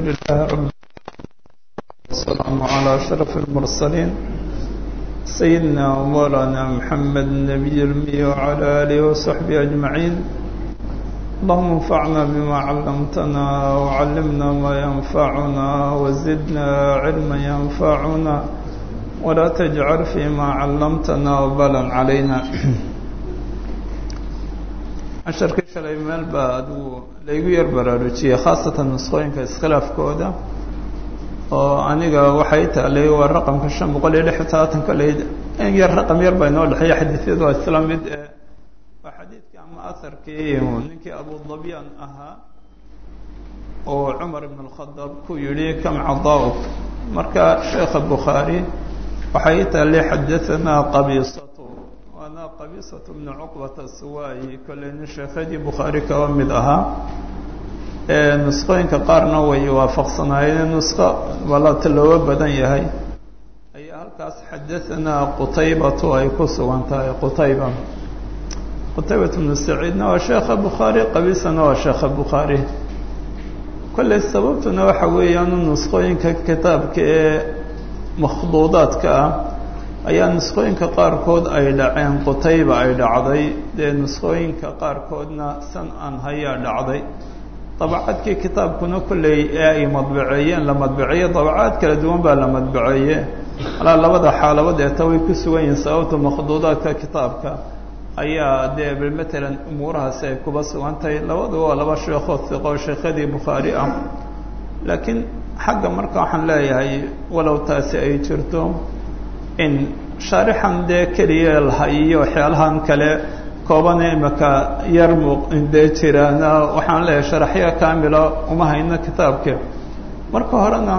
لله رب والسلام على أشرف المرسلين سيدنا ومولانا محمد النبي الأمي وعلى آله وصحبه أجمعين اللهم انفعنا بما علمتنا وعلمنا ما ينفعنا وزدنا علما ينفعنا ولا تجعل فيما علمتنا وبلا علينا casharkii shalay meel baa aduu laygu yar baraarujiyey khaasatan nusqooyinka iskhilaafkooda oo aniga waxay taalay waa raqamka shan boqol iyo lix iyo toddobaatanka layd in yar raqam yar baa inoo dhexeeya xadiisyadu waa isla mid ee waa xadiidkii ama aharkii ninkii abudabyan ahaa oo cumar ibn alkhadaab ku yidhi kam cadaa-uk marka sheekha bukhaari waxay taalay xadahanaa qabiisatu waana qabiisatu bnu cuqbata suwaayi kolley nin sheekhadii bukhaari kaba mid ahaa nusqooyinka qaarna way waafaqsanaayeen nusqo balata looga badan yahay ayaa halkaas xadahanaa qutaybatu ay ku sugan tahay qutayba qutaybat bnu saciidna waa sheekha bukhaari qabiisana waa sheekha bukhaari kolley sababtuna waxa weeyaanu nusqooyinka kitaabka ee makhduudaadka ah ayaa nusqooyinka qaarkood ay dhaceen qutayba ay dhacday dee nusqooyinka qaarkoodna san an hayaa dhacday dabacadkii kitaabkuna kolley ee ay madbaceeyeen la madbaceeye dabacaad kala duwan baa la madbaceeye alaa labada xaalabood eeta way ku sugan yihiin sababta makhduudaadka kitaabka ayaa dee matalan umuurahaasi ay kuba sugan tahay labadu waa laba sheekoo hiqoo sheekhadii bukhaari ah laakiin xagga marka waxaan leeyahay walow taasi ay jirto in shaarixan dee keliya lahayiyo waxyaalahan kale koobane imaka yar muqdee jiraana waxaan leeyahay sharaxyo kaamila uma hayno kitaabka marka horena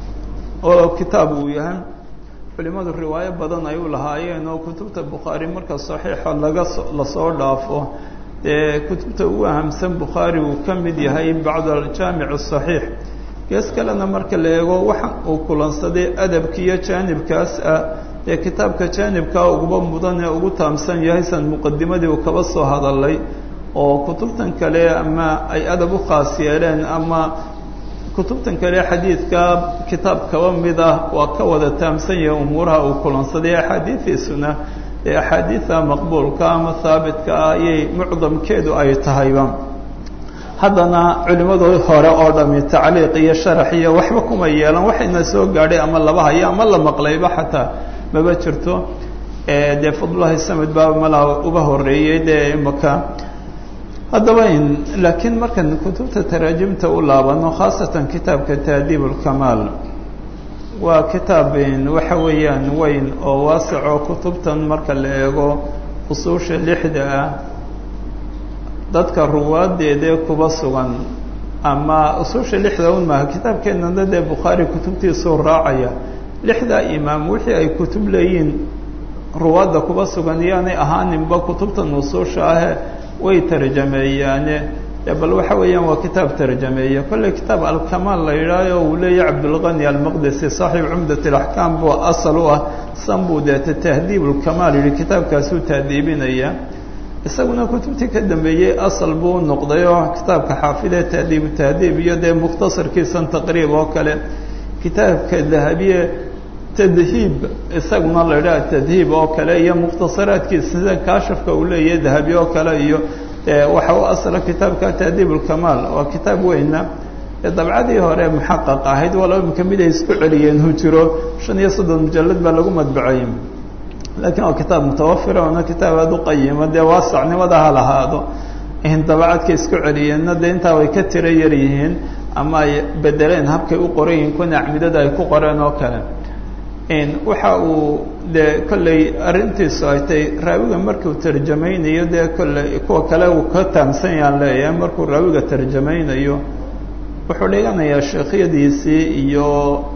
oo kitaab uu yahay culimadu riwaayo badan ay u lahaayeen oo kutubta bukhaari marka saxiixa laga lasoo dhaafo dee kutubta ugu ahamsan bukhaari uu ka mid yahay bacd aljaamic asaxiix gees kalena marka la eego waxa uu kulansaday adabka iyo jaanibkaas ah ee kitaabka jaanibkaa uguba mudan ee ugu taamsan yahay san muqadimadii uu kaba soo hadalay oo kutubtan kale ama ay adab u khaas yeeleen ama kutubtan kale xadiidka kitaab kaba mid ah waa ka wada taamsan yahay umuuraha uu kulansaday axaadiidiisuna ee axaadiida maqbuulka ama haabitka ah ayay mucdamkeedu ay tahayba haddana culimmadoo hore oo dhami tacliiq iyo sharax iyo waxba kuma yeelan waxayna soo gaadhay ama laba hayo ama la maqlayba xataa maba jirto dee fadlulahi samed baa malaa uba horeeyey dee imaka haddaba laakiin markan kutubta taraajimta u laabano khaasatan kitaabka taadiib ulkamaal waa kitaab waxa weeyaan weyn oo waasaco kutubtan marka la eego usuusha lixda ah dadka ruwaadeedee kuba sugan ama usuusha lixda un maaha kitaabkeenana dee bukhaari kutubtiisuu raacaya lixdaa imaam wixii ay kutub leeyihiin ruwaadda kuba sugan iyaanay ahaaninba kutubtan usuusha ahe way tarjameeyaane bal waxa weeyaan waa kitaab tarjameeya kolley kitaab alkamaal la yidhaaho uu leeyahy cabdulqani almaqdisi saaxiib cumdat alaxkaam buu asal u ah san buu deeta tahdiib ulkamaal yihi kitaabkaasuu tahdiibinaya isaguna kutubtii ka dambeeyey asal buu noqday oo kitaabka xaafidee tahdiibu tahdiib iyo dee mukhtasarkiisan taqriib oo kale kitaabka dahabiye tadhiib isaguna la idhaha tadhiib oo kale iyo mukhtasaraadkiisa sida kaashafka uu leeyahay dahabi oo kale iyo waxa u asla kitaabka tahdiib ulkamaal waa kitaab weyna dabcadii hore muxaqaq ahayd walaba imika mid ay isku celiyeen hu jiro shan iyo soddon mujalad baa lagu madbacayay laakiin waa kitaab mutawafira oona kitaab aada u qayima dee waasacnimada ha lahaado dabacadka isku celiyeenna dee intaa way ka tiro yar yihiin ama ay bedeleen habkay u qoran yihiin kuna acmidada ay ku qoreen oo kale waxa uu dee kolley arrintiisu ay tay raawiga markuu tarjamaynayo dee kolley kuwa kale uu ka taamsan yaan leeyahay markuu raawiga tarjamaynayo wuxuu dhiganayaa sheekhyadiisii iyo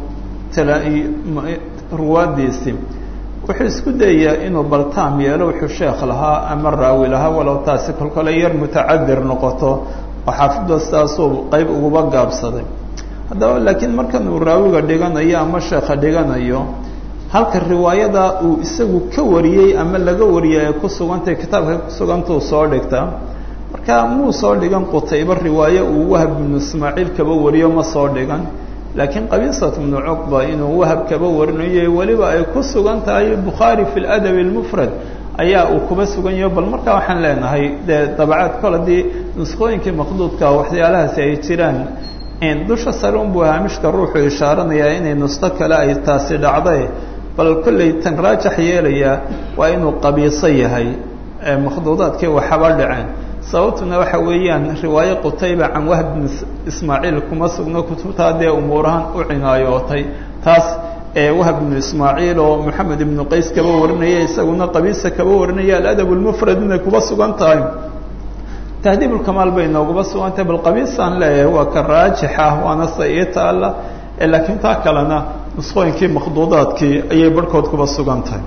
ruwaaddiisii wuxuu isku dayayaa inuu baltaam yeelo wuxuu sheekh lahaa ama raawi lahaa walow taasi kolkole yar mutacadir noqoto oo xaafidba sidaasuu qeyb uguba gaabsaday haddaba laakiin markan uu raawiga dhiganayo ama sheekha dhiganayo halka riwaayada uu isagu ka wariyey ama laga wariyay ay ku sugantay kitaabka ku sugantuu soo dhigta marka muu soo dhigan qutaybe riwaaye uu wahab ibnu ismaaciil kaba wariyo ma soo dhigan laakiin qabiisat ibnu cuqba inuu wahab kaba warinayo weliba ay ku sugan tahay bukhaari fi ladabi lmufrad ayaa uu kuba sugan yaho bal markaa waxaan leenahay dee dabacaad kol haddii nuskooyinkii maqduudka waxyaalahaasi ay jiraan dusha sare unbuu haamishka ruuxu ishaaranayaa inay nusto kale ay taasi dhacday bal kollay tan raajax yeelayaa waa inuu qabiiso yahay makhduudaadkii waxaba dhaceen sababtuna waxa weeyaan riwaaye qutayba can wahb bn ismaaciil kuma sugno kutubtaa dee umuurahan u cinaayootay taas ee wahb ibnu ismaaciil oo moxamed ibnu qays kaba warinaya isaguna qabiisa kaba warinaya aladab lmufrad inay kuba sugan tahay tahdiib ulkamaal bay nooguba sugan tahay bal qabiisaan leeyahay waa ka raajixa waana se ii taalla laakiin taa kalena nusqooyinkii makhduudaadkii ayay barhkood kuba sugan tahay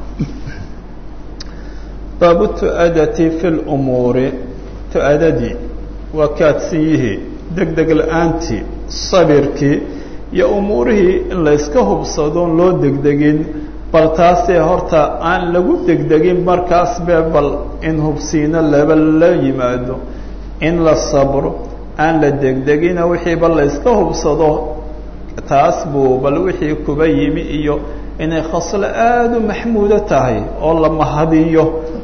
baabu tu'adati fi lumuuri tu-adadii waa kaadsiyihii deg deg la-aantii sabirkii iyo umuurihii in layska hubsadoon loo degdegin bal taasee horta aan lagu degdegin markaas be bal in hubsiino laba la yimaado in la sabro aan la degdegina wixiiba layska hubsado taas buu bal wixii kuba yimi iyo inay khaslo aada u maxmuudo tahay oo la mahadiyo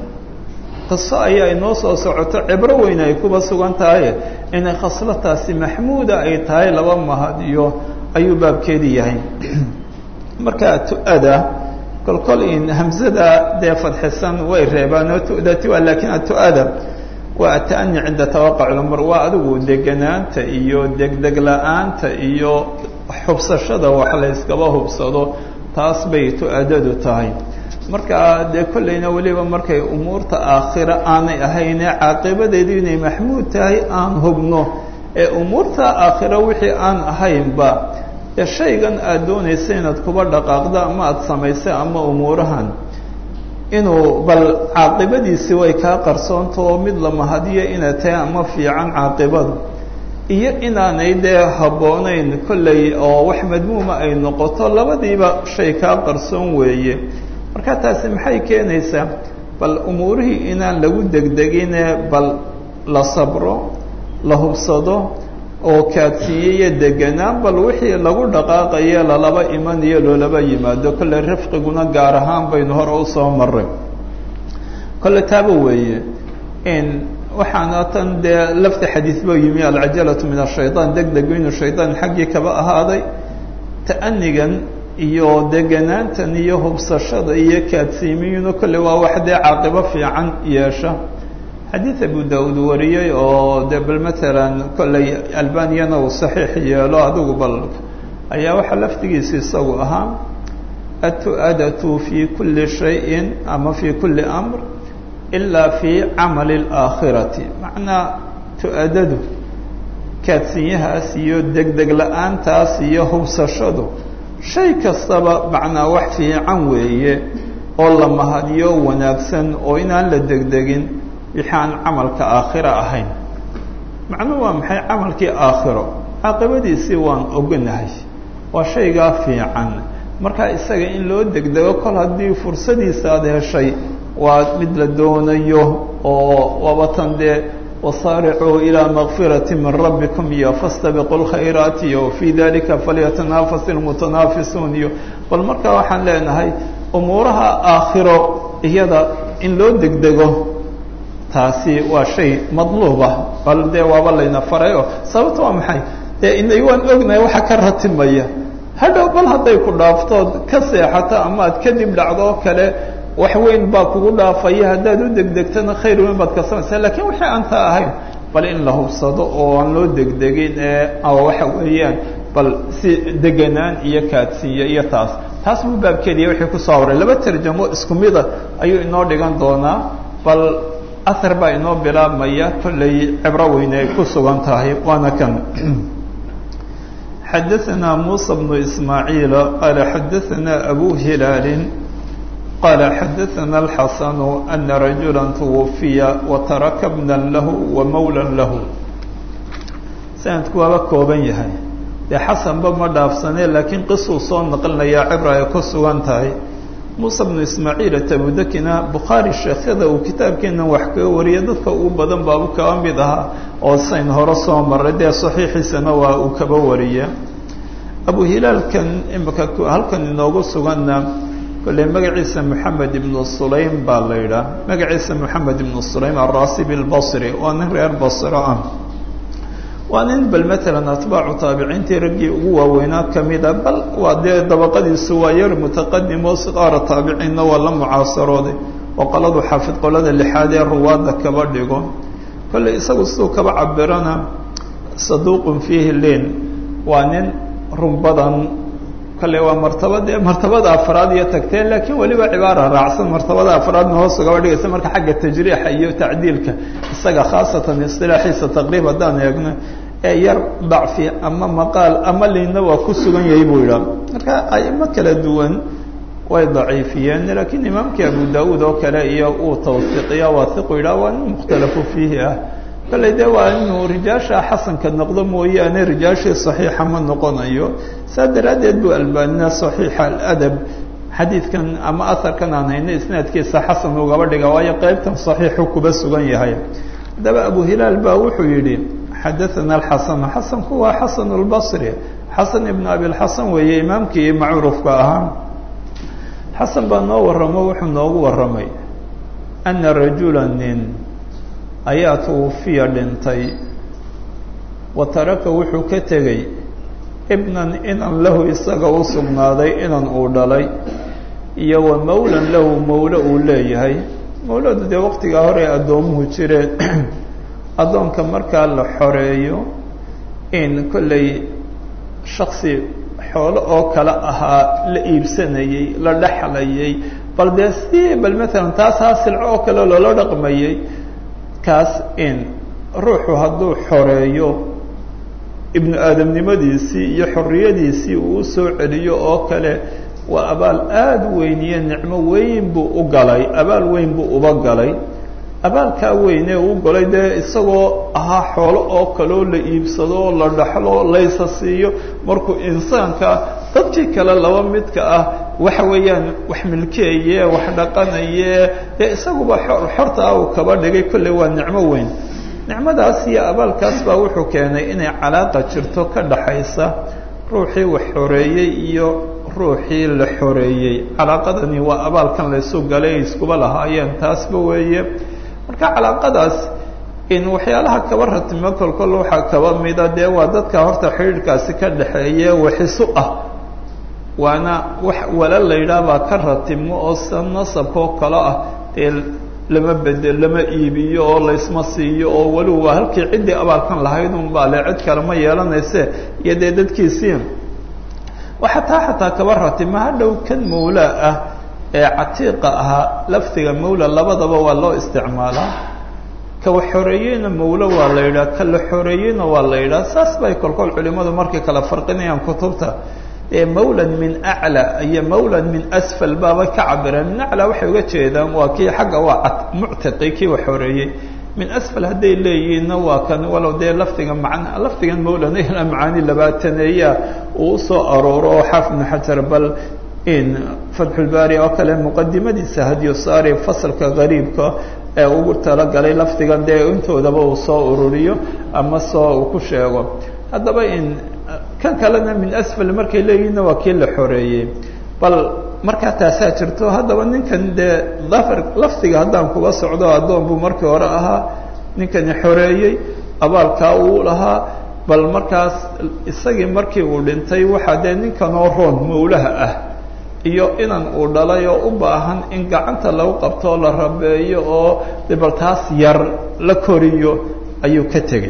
qiso ayaa inoo soo socoto cibro weyn ay kuba sugan tahay inay khaslataasi maxmuuda ay tahay laba mahadiyo ayuu baabkeedii yahay marka tu-ada kolkol in hamzada dee fadxisan way reebaan oo tu-dati waa laakiin atu-ada waa ata'ani cinda tawaqac lumur waa adigu deganaanta iyo degdeg la-aanta iyo xubsashada wax la yskaba hubsado taas bay tu-adadu tahay marka dee kollayna weliba markay umuurta aakhira aanay ahayne caaqibadeedu inay maxmuud tahay aan hubno ee umuurta aakhira wixii aan ahaynba ee shaygan aada doonaysa inaad kuba dhaqaaqdo ama aada samaysay ama umuurahan inuu bal caaqibadiisi way kaa qarsoonta oo mid la mahadiyo inaad tahay ama fiican caaqibadu iyo inaanay dee habboonayn kollay oo wax madmuuma ay noqoto labadiiba shay kaa qarsoon weeye marka taasi maxay keenaysaa bal umuurihii inaan lagu degdegine bal la sabro la hubsado oo kaadsiiye iyo deganaan bal wixii lagu dhaqaaqaye lalaba imanayo loolaba yimaado kolle rifqiguna gaar ahaan baynu hore usoo maray kolle taaba weeye in waxaana tan dee lafta xadiis ba yimi alcajalatu min ashayطaan deg degu inuu shaydaan xaggii kaba ahaaday ta'anigan iyo deganaantan iyo hubsashada iyo kaadsiimiyuna kolle waa wax dee caaqibo fiican yeesha xadiid abu daud wariyey oo de bal matalan kolley albaniyana uu saxiix yeelo adigu bal ayaa waxaa laftigiisa isagu ahaa atu-adatu fi kuli shayin ama fi kuli amr ilaa fi camali اlaakhirati macnaa tu-adadu kaadsinyahaas iyo degdeg la-aantaas iyo hubsashadu shay kastaba macnaa wax fiican weeye oo la mahadiyo wanaagsan oo inaan la degdegin wixii aan camalka aakhira ahayn macnuhu waa maxay camalkii aakhiro caaqibadiisii waan oganahay waa shaygaa fiican marka isaga in loo degdego kol haddii fursadiisa aada heshay waa mid la doonayo oo wabatan dee wasaaricuu ilaa makfirati min rabbikum iyo fastabiqu lkhayraat iyo fii dalika falyatanafas ilmutanaafisuun iyo bal marka waxaan leenahay umuuraha aakhiro iyada in loo degdego taasi waa shay madluuba bal dee waaba layna faray oo sababta waa maxay dee inay waan ognahay waxa ka ratimaya hadhow bal hadday ku dhaaftood ka seexato ama aad kadib dhacdo oo kale wax weyn baa kugu dhaafaya haddaad u degdegtana khayr weyn baad kasamaysaa lakiin wixii aan taa ahayn bal in la hubsado oo aan loo degdegin ee waxa weeyaan bal si deganaan iyo kaadsiiyo iyo taas taas buu baabkeediya wixii kusoo aroray laba tarjamo isku mida ayuu inoo dhigan doonaa bal ahar baa inoo bilaabmaya kollay cibro weyne ay ku sugan tahay waana kan xadaثna muسى بن ismaaعiil qaala xadaثna abu hilaali qaala xadaثna الxasan أna rajula twufiya wataraka bna lahu wamawla lahu sanadku waaba kooban yahay dee xasanba ma dhaafsane laakiin qisuu soo naqlinayaa cibra ay ku sugan tahay muuse bnu ismaaciil atabudakina bukhaari sheekhyada uu kitaabkeenan wax kaga wariya dadka ugu badan baabu kaba mid ahaa oo sayn hore soo maray dee saxiixiisana waa uu kaba wariya abu hilaalkan imika halkan inoogu suganna kolley magaciisa moxamed ibnu sulaym baa la yidhaah magaciisa moxamed ibnu sulaym alrasibi albasri waa nin reer basro ah waa nin bal matalan atbaacu taabiciintii raggii ugu waaweynaa kamida bal waa dee dabaqadiisu waa yar mutaqadim oo siqaara taabiciinna waa la mucaasarooday oo qoladu xaafid qolada lixaad ee ruwaadda kaba dhigo kolley isagu siduu kaba cabirana saduuqun fiihi lin waa nin run badan kale waa martabad martabada afraad iyo tagteen laakiin weliba cibaara raacsan martabada afraadna hoos ugaba dhigaysa marka xagga tajriixa iyo tacdiilka isaga khaasatan istilaaxiisa taqriib haddaan eegno ee yar dacfi ama maqaal ama liinna waa ku sugan yahay buu yidhaha marka aimo kala duwan way daciifiyeen laakiin imaamkii abu daauud oo kale iyo uu tawsiiqiya waahiqu yidhaha waa nin mukhtalafu fiihi ah kalley dee waa inuu rijaasha xasanka noqdo mooyaane rijaashii saxiixa ma noqonayo saa daraaddeed buu albaanina saxiixa aladab xadiidkan ama aharkan aan hayno isnaadkiisa xasan ugaba dhiga waayo qeybtan saxiixu kuba sugan yahay haddaba abu hilaal baa wuxuu yidhi xadaana alxasan xasanku waa xasan lbasri xasan ibnu abilxasan weeye imaamkii macruufka ahaa xasan baa noo warramo wuxuu noogu warramay ana rajula nin ayaa twufiya dhintay wa taraka wuxuu ka tegey ibnan inan lahu isaga u sugnaaday inan uu dhalay iyo wa mawlan lahu mawlo uu leeyahay mawladu dee waqtigaa hore addoomuhu jireen addoonka markaa la xoreeyo in kolley shaksi xoolo oo kale ahaa la iibsanayey la dhexlayay bal dee si bal matalan taas haa silco oo kale loola dhaqmayey kaas in ruuxu hadduu xoreeyo ibnu aadamnimadiisii iyo xorriyadiisii uu usoo celiyo oo kale waa abaal aada weyn iyo nicmo weyn buu u galay abaal weyn buu uba galay abaalkaa weyn ee uu galay dee isagoo ahaa xoolo oo kaleo la iibsado oo la dhaxlo laysa siiyo markuu insaanka dadkii kale laba midka ah waxa weeyaan wax milkeeye wax dhaqanaye dee isaguba xorta ah uu kaba dhigay kolley waa nicmo weyn nicmadaas iyo abaalkaas baa wuxuu keenay inay calaaqa jirto ka dhaxaysa ruuxii wax xoreeyey iyo ruuxii la xoreeyey calaaqadani waa abaalkan laysu galay ay iskuba lahaayeen taasba weeye marka calaaqadaas in waxyaalaha kaba ratimo kolkol waxaa kaba mida dee waa dadka horta xidhiidhkaasi ka dhaxeeye waxisu ah waana wax wala la yidhaah baa ka ratimo oo sida nasabkaoo kale ah dee lama bede lama iibiyo oo laysma siiyo oo weliba waa halkii ciddii abaalkan lahayd un baa le cid kale ma yeelanayse iyo dee dadkiisii waxaa taa xataa kaba ratimo hadhow kan mawlaa ah ee catiiqa ahaa lafdiga mawla labadaba waa loo isticmaalaa kawa xoreeyeyna mawlo waa la yidhaha ka la xoreeyeyna waa la yidhaha saas bay kolkol culimadu markay kala farqinayaan kutubta mawlan min aclى iyo mawlan min asfal baaba ka cabireen min aclى waxay uga jeedaan waa kii xagga waa muctiqi kii wa xoreeyey min asfal hadday leeyihiinna waa kan walow dee lafdiga man lafdigan mawlan ila macaani labaataneeya uu usoo arooro oo xaafid ibn xajar bal in fatxulbaari oo kale muqadimadiisa hadyosaari fasalka gariibka ee ugu talagalay lafdigan dee intoodaba uu soo ururiyo ama soo uu ku sheego haddaba in kan kalena min asfal markay leeyihinna waa kii la xoreeyey bal markaa taasaa jirto haddaba ninkan dee dafar lafdiga haddaan kuga socdo addoon buu markii hore ahaa ninkani xoreeyey abaalkaa uu lahaa bal markaas isagii markii uu dhintay waxaa dee ninkanoo roon mawlaha ah iyo inan uu dhalay oo u baahan in gacanta lagu qabto oo la rabeeyo oo bal taas yar la koriyo ayuu ka tegey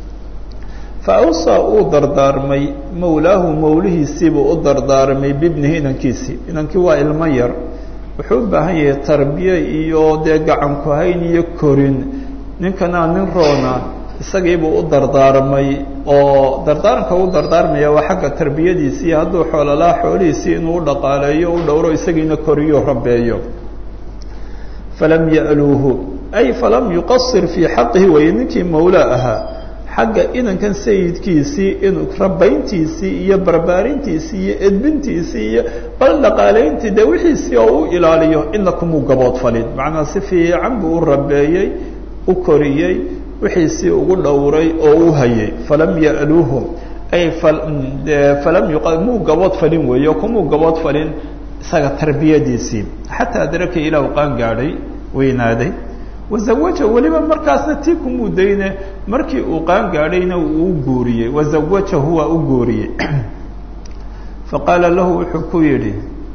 faawsaa uu dardaarmay mawlaahu mawlihiisiibuu u dardaarmay bibnihi inankiisii inankii waa ilmo yar wuxuu u baahan yahay tarbiye iyo dee gacanku hayn iyo korin ninkanaa nin roona isagiibuu u dardaarmay oo dardaaranka u dardaarmaya waa xagga tarbiyadiisii hadduu xoololaa xoolihiisii inuu u dhaqaaleeyo u dhowro isagiina koriyo rabeeyo falam ya'luuhu ay falam yuqasir fii xaqihi weye ninkii mawlaa ahaa xagga inankan sayidkiisii inuu rabayntiisii iyo barbaarintiisii iyo edbintiisii iyo bal dhaqaalayntii dee wixiisii oo u ilaaliyo ina kumuu gaboodfalin macnaa si fiican buu u rabeeyey u koriyey wixiisii ugu dhowray oo u hayay falam ya'luuhum ay falam muu gabood falin weeyo kumuu gabood falin isaga tarbiyadiisii xataa adraka ilaa u qaan gaadhay weynaaday wazawaja weliba markaasna tii kumuu dayne markii uu qaan gaadhayna uu guuriyey wazawajahu waa u guuriyey faqaala lahu wuxuu ku yidhi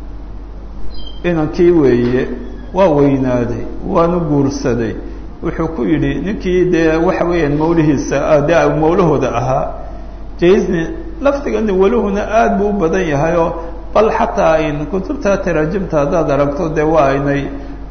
inankii weeye waa weynaaday waanu guursaday wuxuu ku yidhi ninkii dee waxa weeyaan mawlihiisa de mawlahooda ahaa jaisni lafdigani welihuna aada buu u badan yahay oo bal xataa ayn kutubta taraajimta haddaad aragto dee waa aynay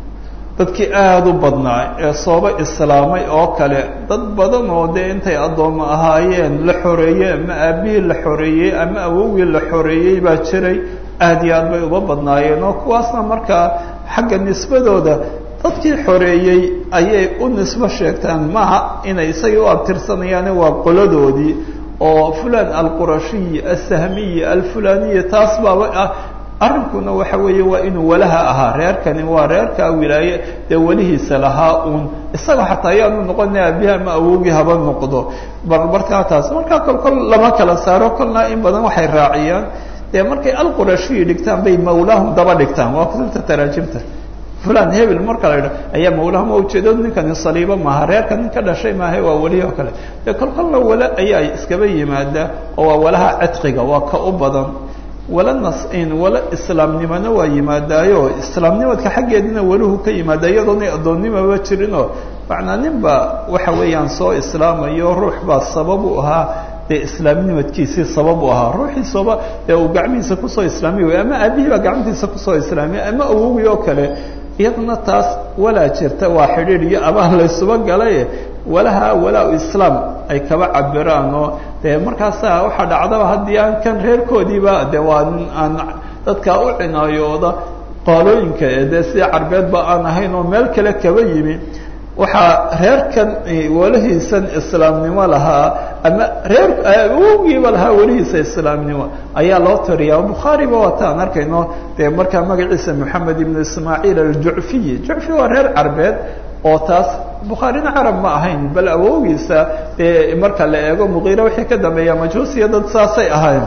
dadkii aada u badnaa ee sooba islaamay oo kale dad badan oo dee intay addoommo ahaayeen la xoreeyey ama aabihii la xoreeyey ama awowgii la xoreeyey baa jiray aada iyo aad bay uba badnaayeen oo kuwaasna markaa xagga nisbadooda dadkii xoreeyey ayay u nisbo sheegtaan maaha inay isagii u abtirsanayaane waa qoladoodii oo fulan alqurashiyi alsahmiyi alfulaniyi taas baaba ah arrinkuna waxa weeye waa inuu walaha ahaa reerkani waa reerkaa wilaaye dee welihiisa lahaa uun isaga xataa ayaanu noqona aabihi ama awowgii haba noqdo barbarkaa taas markaa kol kol lama kala saaro kolna in badan waxay raaciyaan dee markay alqurashiyi dhigtaan bay mawlaahum daba dhigtaan waa kutubta taraajimta fulan hebel marka la idha ayaa mawlahum ujeedo ninkani saliibo maaha reerka nin ka dhashay maaha waa welihi oo kale dee kol kolna wala ayaa iskaba yimaada oo waa walaha cidqiga waa ka u badan wala nas-in wala islaamnimona waa yimaadaayo islaamnimadka xaggeedina weluhu ka yimaada iyadoona addoonnimaba jirinoo macnaa nin baa waxa weeyaan soo islaamayo ruux baa sabab u ahaa dee islaamnimadkiisii sabab u ahaa ruuxiisaba dee uu gacmihiisa kusoo islaamiy way ama aabihii baa gacmtiisa kusoo islaamiya ama awowgii oo kale iyadana taas walaa jirta waa xidhiidh iyo abaal laysuba galay walaha walaa islaam ay kaba cabiraan oo dee markaasa waxaa dhacdaba haddii aan kan reerkoodiiba de waa aan dadkaa u cinaayooda qaalooyinka ee dee sida carbeedba aan ahayn oo meel kale kaba yimi waxaa reerkan welihiisan islaamnimo lahaa ama reer awowgiiba lahaa welihiisa islaamnimo ayaa loo tiriyaa bukhaariba waataan arkayno dee markaa magaciisa moxamed ibnu ismaaciil aljucfiyi jucfi waa reer carbeed oo taas bukhaarina carab ma ahayn bal awowgiisa dee marka la eego muqiire wixii ka dambeeya majuusiya dad saasay ahayn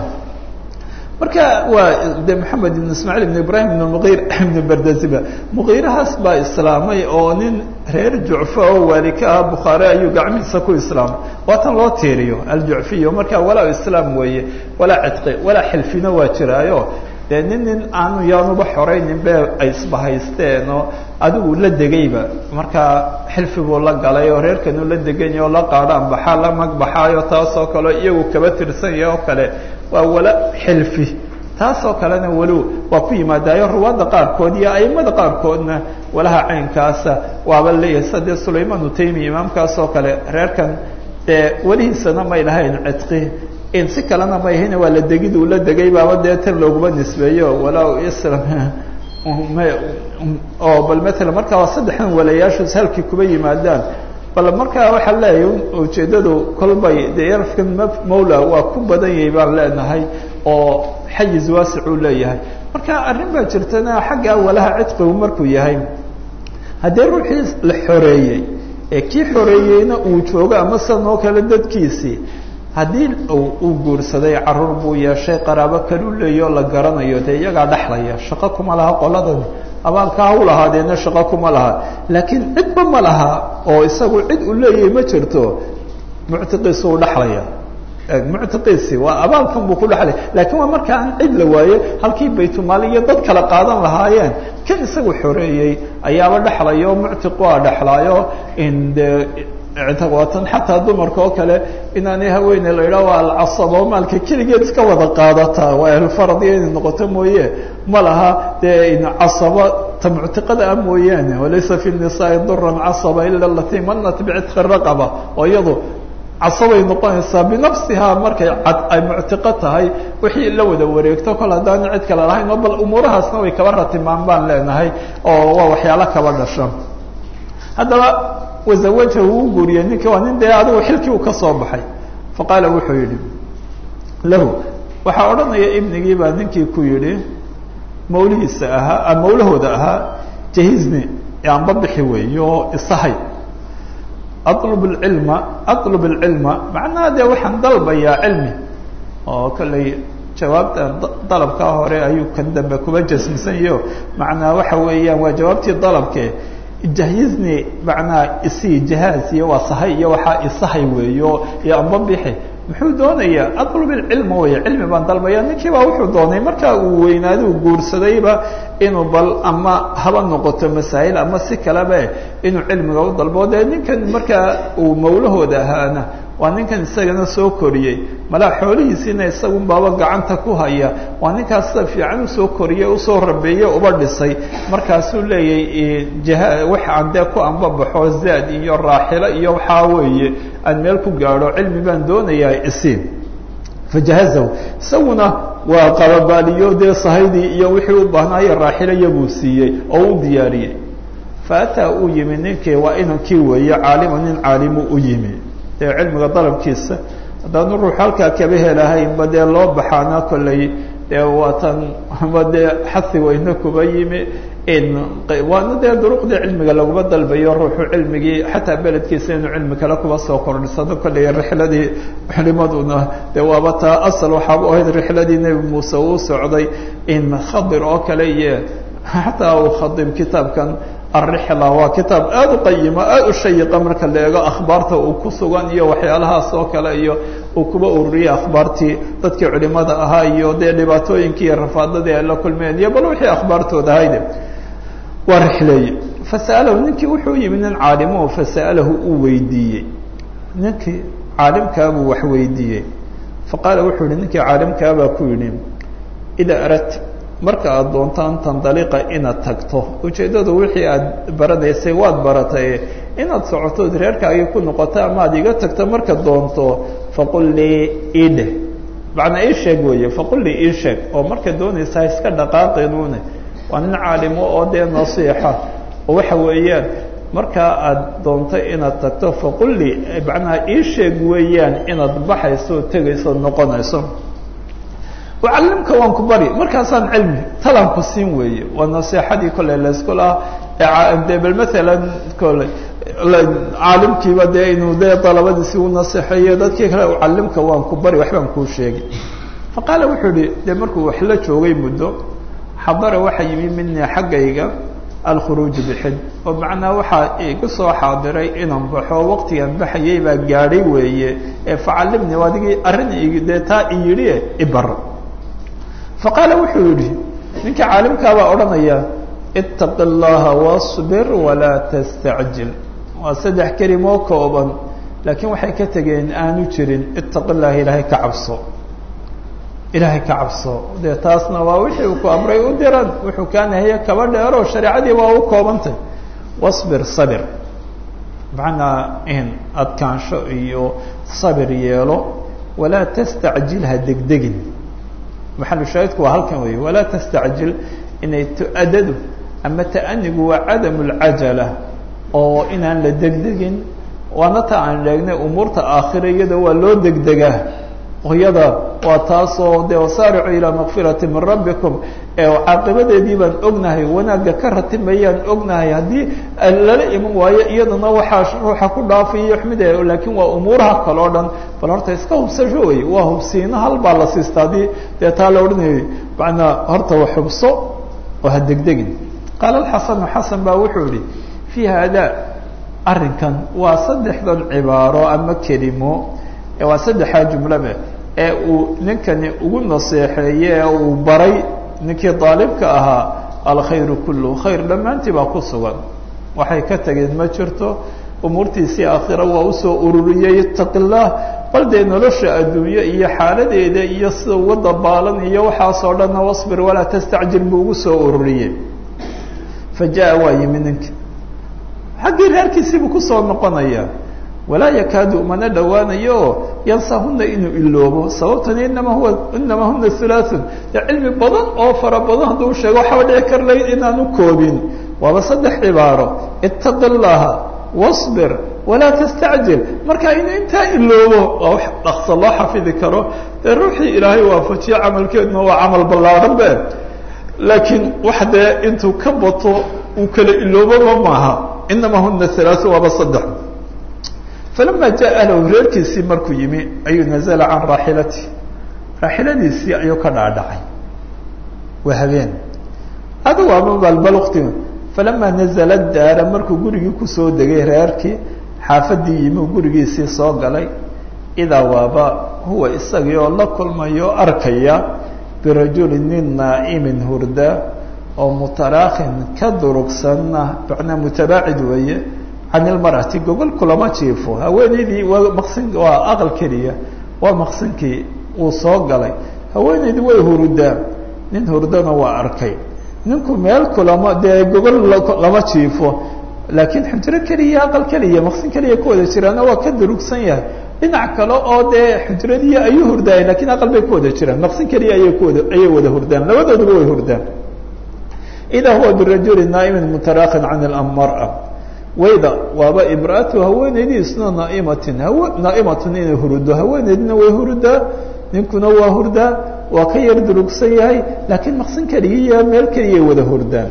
marka waa de moxamed ibn ismaaciil ibn ibrahim ibn muqir ibn berdaziba muqiirahaas baa islaamay oo nin reer jucfo oo waali ka ah bukhaare ayuu gacmihiisa ku islaamay waatan loo tiiriyo aljucfiyo marka walaa islaam weeye walaa cidqi walaa xilfina waa jiraayo dee nin nin aanu yaanuba xoraynin be ay isbahaysteen oo adigu la degayba markaa xilfi buu la galay oo reerkanu la degany oo la qaadhaan baxaa la magbaxaayo taasoo kale iyagu kaba tirsan yahe oo kale waa wala xilfi taasoo kalena walow waa ku yimaadaayo ruwaadda qaarkood iyo aimada qaarkoodna walaha caynkaasa waaba leeyahay sida dee sulayman utaymi imaamkaasoo kale reerkan dee welihiisana may lahayn cidqi in si kalena may ahayn waa la degid uu la degay baaba dee tir looguma nisbeeyo walaa islam oo bal matala markaa waa saddexdan walayaashoos halkii kuba yimaadaan bal markaa waxaa leeyahay ujeeddadu kolbay dee yarafkan mawla waa ku badan yahay baan leenahay oo xayiz waasicuu leeyahay marka arrin baa jirtana xagga walaha cidqigu markuu yahay haddii ruuxii la xoreeyey ee kii xoreeyeyna uu joogo ama sidan oo kale dadkiisii haddii uu guursaday caruur buu yeeshay qaraabo kalu leeyo la garanayo dee iyagaa dhexlaya shaqo kuma laha qoladani abaalka ha u lahaadeena shaqo kuma laha laakiin cidba ma laha oo isagu cid uu leeyahay ma jirto muctiqiisu u dhexlaya muctiqiisi waa abaalkan buu ku dhexlaya lakiin waa marka aan cid la waaye halkii baytumaal iyo dad kala qaadan lahaayeen kan isagu xoreeyey ayaaba dhexlaya oo muctiq waa dhexlaayo in de waatan xataa dumarka oo kale inaanay haweene la idhaha waa alcasaba oo maalka keligeed iska wada qaadataa waa ahlfarad iyo inay noqoto mooye ma laha dee casaba ta muctiqada ah mooyaane walaysa fi nisaai duran casaba ila alatii manat bicitqi raqaba oo iyadu casabay noqonaysaa binafsihaa markay cad ay muctiqo tahay wixii la wada wareegto kol haddaan cid kale lahayn oo bal umuurahaasna way kaba ratimaan baan leenahay oo waa waxyaalo kaba dhasha haddaba wazawajahu uu guuriyey ninkii waa nin dee adigu xilkii uu ka soo baxay faqaala wuxuu yidhi lahu waxaa odhanaya ibnigii baa ninkii ku yidhi mawlihiisa ahaa mawlahooda ahaa jahizni aanba bixi weey oo isahay atlub lcilma atlub alcilma macnaha dee waxaan dalbayaa cilmi oo kolley jawaabta dalabkaa hore ayuu kan dambe kuba jasmisan yaho macnaa waxa weeyaan waa jawaabtii dalabke jahizni macnaa isii jahaaz iyo waa sahay iyo waxaa isahay weeyo iyo amba bixi muxuu doonayaa atlub ilcilma wey cilmi baan dalbaya ninkii baa wuxuu doonay markaa uu weynaada uu guursadayba inuu bal ama haba noqoto masaa'il ama si kaleba inuu cilmiga u dalbo dee ninkan markaa uu mawlahooda ahaana waa ninkan isagana soo koriyey malaa xoolihiisiina isagun baaba gacanta ku haya waa ninkaas sida fiican usoo koriyey usoo rabeeye uba dhisay markaasuu leeyahy jaha wax aan dee ku anbabaxo zaad iyo raaxilo iyo waxaa weeye aan meel ku gaadho cilmi baan doonayaa isiin fajahazahu isaguna waa qababaaliyo dee sahaydii iyo wixii u baahnaayo raaxilo iyabuu siiyey oo u diyaariyey faataa uu yimi ninkii waa inankii weeye caalima nin caalimu u yimi dee cilmiga dalabkiisa haddaanu ruux halkaa kaba helahaynba dee loo baxaana kolley dee waatan ama dee xasi weyne kuba yimi waana dee duruqdii cilmiga laguma dalbayo ruuxu cilmigii xataa beledkiisa inuu cilmi kale kuba soo kordhisado kolley rixladii culimaduna dee waaba taa asal waxaaba ahayd rixladii nebi muuse uu socday in khadir oo kale iyo xataa uu khadim kitaabkan alrixla waa kitaab aada u qayima aada u shayiqa marka la eego akhbaarta uu ku sugan iyo waxyaalahaas oo kale iyo uu kuba ururiyey akhbaartii dadkii culimada ahaa iyo dee dhibaatooyinkii iyo rafaadadii ay la kulmeen iyo bal wixii akhbaartooda ahayde waa rixleeye fasa'alahu ninkii wuxuu yimi nin caalimo fasa'alahu uu weydiiyey ninkii caalimkaabuu wax weydiiyey faqaala wuxuu yihi ninkii caalimkaabaa ku yidhi idaa arat marka aada doontaan tandaliqa inaad tagto ujeeddadu wixii aad baranaysay waad baratay inaad socotood reerkaagii ku noqoto ama ad iga tagto marka doonto faqul lii idhe macnaa ii sheeg weeye faqul lii ii sheeg oo marka doonaysaa iska dhaqaaqinune waa nin caalimo oo dee nasiixa oo waxa weeyaan markaa aada doonto inaad tagto faqul lii macnaha ii sheeg weeyaan inaad baxayso oo tegayso o noqonayso ucallimka waan ku bari markaasaan cilmi talaan ku siin weeye waa naseexadii kolley laysku lahaa de bal maalan kole caalimkiiba dee inuu dee dalabadiisi u naseexeeyo dadkii kale ucallimka waan ku bari waxbaan kuu sheegay faqaala wuxuu ihi dee markuu wax la joogay muddo xadara waxa yimi minii xaggayga alkhuruuju bixid oo macnaa waxaa igu soo xaadiray inaan baxo waqtigan baxayay baa gaadhay weeye ee facallimni adigii arrin dee taa i yidhi ibar faqaala wuxuu yidhi ninka caalimkaabaa odhanaya itaqi اllaha wاصbir walaa tastacjil waa saddex kelimoo kooban laakiin waxay ka tegeen aanu jirin itaqi llaha ilaahay ka cabso ilaahay ka cabso dee taasna waa wixii uu ku amray u diran wuxuu kaa nahiye kaba dheero shareecadii waa u koobantay wاصbir sabir macnaa in adkaansho iyo sabir yeelo walaa tastacjil ha degdegin maxalu shaahidku waa halkan weeye walaa tastacjil inay tu-adadu ama ta'anigu waa cadamu lcajala oo inaan la degdegin waana ta aan sheegnay umuurta aakhira iyada waa loo degdegaa iyada waa taasoo de wasaaricu ilaa makfirati min rabbikum caaqibadeedii baan ognahay wanaagga ka ratimayaan ognahay haddii lala iman waayo iyadana waxaa ruuxa ku dhaafayo xmide laakiin waa umuuraha kale o dhan bal horta iska hubsasho wey waa hubsiino hal baa la siista haddii dee taa la odhanayay manaa horta wa xubso oo ha degdegin qaala alxasanu xasan baa wuxuu yihi fii haada arrinkan waa saddexdan cibaaro ama kelimo waa saddexaa jumlabe ee uu ninkani ugu naseexeeye ee uu baray ninkii daalibka ahaa alkhayru kulluhu khayr dhammaantii baa ku sugan waxay ka tageen ma jirto umuurtiisii aakhira waa usoo ururiyey itaqi llah bal dee nolosha adduunye iyo xaaladeeda iyo sida uga dabaalan iyo waxaasoo dhanna wasbir walaa tastacjil buu ugu soo ururiyey fa jaa waa yimi ninka xaggii reerkiisiibuu kusoo noqonaya walaa yakaadu mana dhowaanayo oo yansahuna inuu iloobo sababtani inama huwa inama huna hulaaثun dee cilmi badan oo fara badan hadduu sheego waxaba dhici kar layd inaanu koobin waaba saddex cibaaro itaqi llaha wasbir walaa tastacjil marka in intaa iloobo waa wax dhaqso loo xafidi karo dee ruuxii ilaahay waafajiye camalkeeduna waa camal ballaadhan be laakiin wax dee intuu ka bato uu kala iloobaba maaha inamaa huna halaaث waaba saddex falama jaa ahlahu reerkiisii markuu yimi ayuu nazla can raaxilati raaxiladiisii ayuu ka dhaadhacay waa habeen adigu ama balbalukti falama nazla daara markuu gurigii kusoo degay reerkii xaafadii yimi uu gurigiisii soo galay idaa waaba huwa isagii oo la kulmayo o arkaya birajuli nin naa'imin hurda oo mutaraakhin ka durugsanna macnaa mutabaacid weeye can ilmar'ati gogol kulama jiifo haweeneydii waa maqsin waa aqal keliya waa maqsinkii uu soo galay haweeneydii way hurudaa nin hurdana waa arkay ninku meel kulama dee gogol lama jiifo laakiin xujro keliya aqal keliya maqsin keliya ku wada jiraana waa ka durugsan yahay dhinac kale oo dee xujradii ayuu hurdaayeen lakiin aqal bay ku wada jiraan maqsin keliya ayay kuwada ayay wada hurdaan labadooduba way hurdaan idaa huwa birajuli naa'imin mutaraakhin can ilmara wayda waaba imra'atu haweeneydiisna naaimatin haw naa'imatun inay hurudo haweeneydina way hurudaa ninkuna waa hurdaa waa ka yar durugsan yahay laakiin maqsin keligiiya meel keliyay wada hurdaan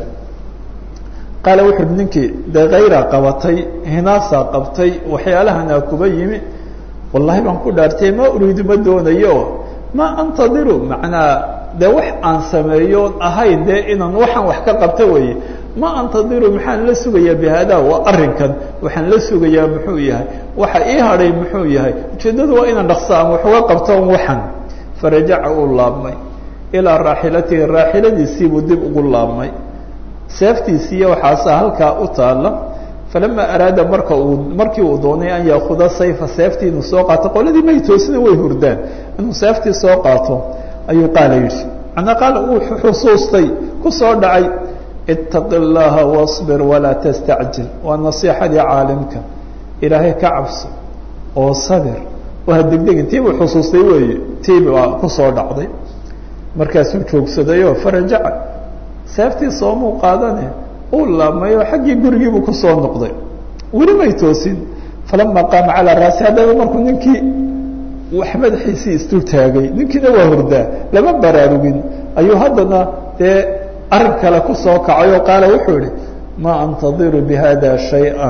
qaala wuxu uhi ninkii dee kayra qabatay hinaasaa qabtay waxyaalahanaa kuba yimi wallahi baan ku dhaartay ma uriidu ma doonayo ma antadiru macnaa dee wax aan sameeyo ahayn dee inaan waxaan wax ka qabta weeye ma antadiru maxaan la sugayaa bihada waa arrinkan waxaan la sugayaa muxuu yahay waxa ii hadhay muxuu yahay ujeeddadu waa inaan dhaqso aan wax uga qabto waxan farajaca uu laabmay ilaa raaxilatihi raaxiladiisiibuu dib ugu laabmay seeftiisiiyo waxaasa halkaa u taalla falama araada marka uu markii uu doonay an yaakuda sayfa seeftii inuu soo qaato qoladii may toosina way hurdaan inuu seeftii soo qaato ayuu qaala yidhi macnaa qaala uu xusuustay ku soo dhacay itaqi llaha wasbir walaa tastacjil waa nasiixadii caalimka ilaahay ka cabso oo sabir oo ha degdegin tii buu xusuustay weeye tii baa kusoo dhacday markaasuu joogsadayoo farajaca seeftii soomuu qaadane uu laabmay oo xaggii gurigiibuu kusoo noqday weli may toosin falama qaama calaa raasi haddaba markuu ninkii wax madaxiisii isdul taagay ninkiina waa hurdaa lama baraarugin ayuu haddana dee arrin kale kusoo kacay oo qaala wuxuu ihi ma antadiru bihada shaya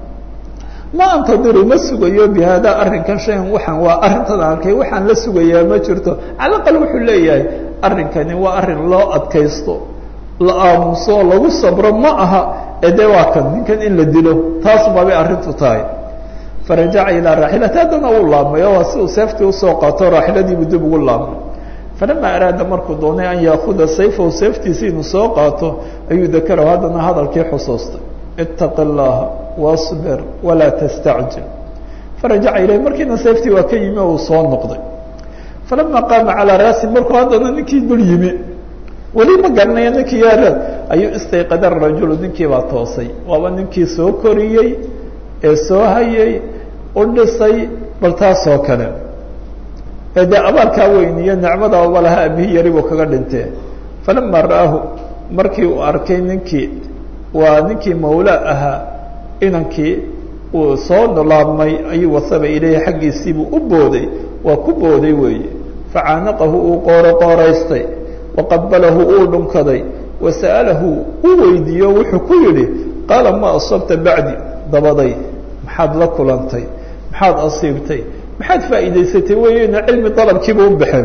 ma antadiru ma sugayo bihada arrinkan shayan waxaan waa arrintan arkay waxaan la sugayaa ma jirto cala aqal wuxuu leeyahay arrinkani waa arrin loo adkaysto la aamuso lagu sabro ma aha ee dee waa kan ninkan in la dilo taas babay arrintu tahay farajaca ilaa raaxilati haddana uu laabmay oo si uu seeftii usoo qaato raaxiladiibuu dib ugu laabmay falama araada markuu doonay an yaakuda sayfahu seeftiisi inuu soo qaato ayuu dakarahu haddana hadalkii xusuustay itaqi llaha wasbir walaa tastacjil farajaca ilayh markiina seeftii waa ka yimi oo uu soo noqday falama qaama calaa raasi markuu haddana ninkii dul yimi weli ma garanaya ninkii yaaraad ayuu istayqada rajulu ninkii baa toosay waaba ninkii soo koriyey ee soo hayay u dhisay bal taasoo kale ee dee abaalkaa weyn iyo nicmada uba laha abihii yari buu kaga dhintee falama ra'aahu markii uu arkay ninkii waa ninkii mawla ahaa inankii uu soo laabmay ayuu wasaba ilayhi xaggiisiibuu u booday waa ku booday weeye facaanaqahu uu qooro qooraystay waqabalahu uu dhunkaday wasa'alahu uu weydiiyo wuxuu ku yidhi qaala ma asabta bacdi dabaday maxaad la kulantay maxaad asiibtay maxaad faa'iidaysatay weyna cilmi dalabkiiba u baxeen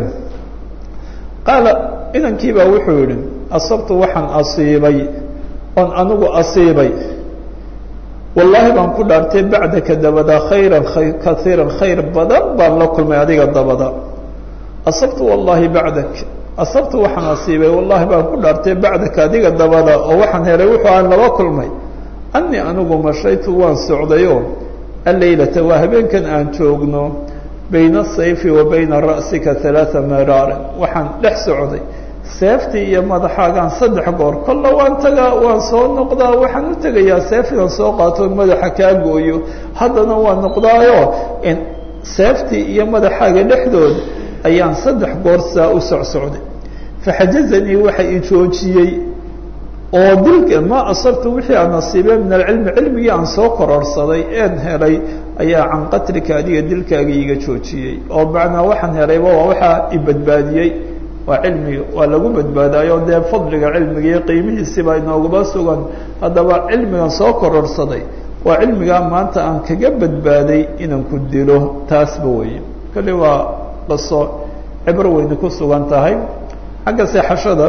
qaala inankiibaa wuxuu yidhi asabtu waxaan asiibay oon anigu asiibay wallaahi baan ku dhaartay bacdaka dabada khayran kaiiran khayr badan baan la kulmay adiga dabada asabtu wallahi bacdak asabtu waxaan asiibay wallahi baan ku dhaartay bacdaka adiga dabada oo waxaan helay wuxuu aan laba kulmay anii anigu mashaytu waan socdayo alleylata waa habeenkan aan joogno bayna asayfi wa bayna ra'sika halaaa miraarin waxaan dhex socday seeftii iyo madaxaagaan saddex goor kolla waan tagaa waan soo noqdaa waxaan u tegayaa seef inaan soo qaato madaxa kaa gooyo haddana waan noqdaayo seeftii iyo madaxaaga dhexdooda ayaan saddex goor saa u socsocday faxajazanii waxa i joojiyey oo dilka ma asabtu wixii aan nasiibay min alcilmi cilmigii aan soo kororsaday een helay ayaa can qatlika adiga dilkaagii iga joojiyey oo macnaa waxaan helayba waa waxaa i badbaadiyey waa cilmiga waa lagu badbaadayo dee fadliga cilmiga iyo qiimihiisiibaa inoogaba sugan haddaba cilmigan soo kororsaday waa cilmigaa maanta aan kaga badbaaday inaan ku dilo taasba weeye kali waa qaso cibro weyne ku sugan tahay xagga seexashada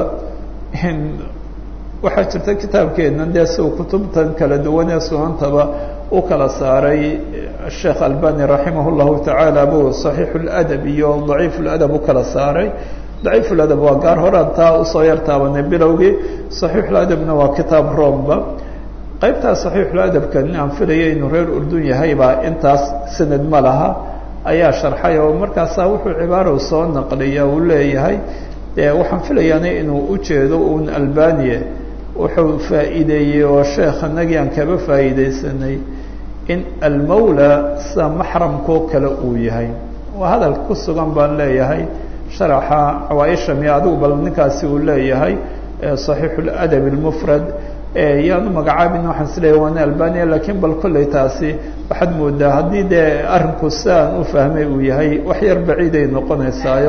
waxaa jirta kitaabkeena dee si uu kutubtan kala duwan ee sunantaba u kala saaray sheekh albani raximah llahu tacaala bu saxiix ladab iyo daciif ladab u kala saaray daciif ladab waa gaar horaan taa usoo yar taabanay bilowgii saxiixuladabna waa kitaab romba qaybtaa saxiixuladabkan aan filaya inuu reer urdun yahaybaa intaas sanad ma laha ayaa sharxay oo markaasaa wuxuu cibaaro soo naqliya uu leeyahay dee waxaan filayaana inuu ujeedo un albaniya wuxuu faa'iideeyey oo sheekh anagii aan kaba faa'iideysanay in almawla sida maxramkoo kale uu yahay waa hadal ku sugan baan leeyahay sharaxa cawaaisha miya adigu bal ninkaasi uu leeyahay saxiixu ladab almufrad yaanu magacaabin waxaan is leeyahy waana albania lakiin bal kolley taasi waxaad moodaa haddii dee arrinku sidaan u fahmay uu yahay wax yar baciiday noqonaysaayo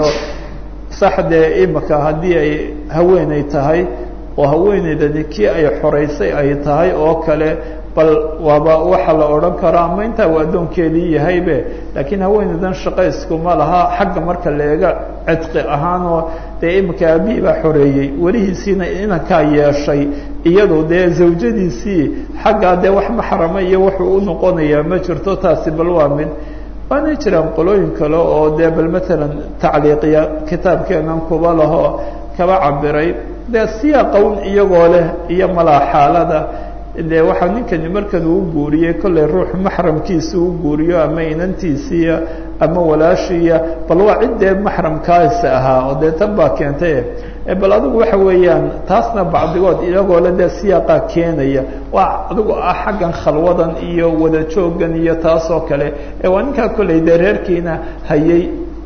sax dee imika haddii ay haweeney tahay oo haweeneydani kii ay xoreysay ay tahay oo kale bal waaba waxa la odhan karo ama intaa uu addoonkeedii yahaybe laakiin haweeneydan shaqayskuma laha xagga marka la eega cidqi ahaanoo dee imika aabihii baa xoreeyey welihiisiina inankaa yeeshay iyadu dee zawjadiisii xaggaa dee wax maxrama iyo wuxuu u noqonayaa ma jirto taasi bal waa mid waana jiraan qolooyin kale oo dee bal matalan tacliiqiya kitaabkeenan kuba laho kaba cabiray dee siyaqown iyagoo leh iyo malaa xaalada de waxaa ninkani markan uu guuriyey kollay ruux maxramkiisa u guuriyo ama inantiisiiya ama walaashiiya bal waa ciddee maxramkaasi ahaa oo dee tan baa keentay bal adigu waxa weeyaan taasna bacdigood iyagoo le dee siyaaqa keenaya waa adigu ah xaggan khalwadan iyo wada joogan iyo taas oo kale ee waa ninkaa kollay dee reerkiina hayay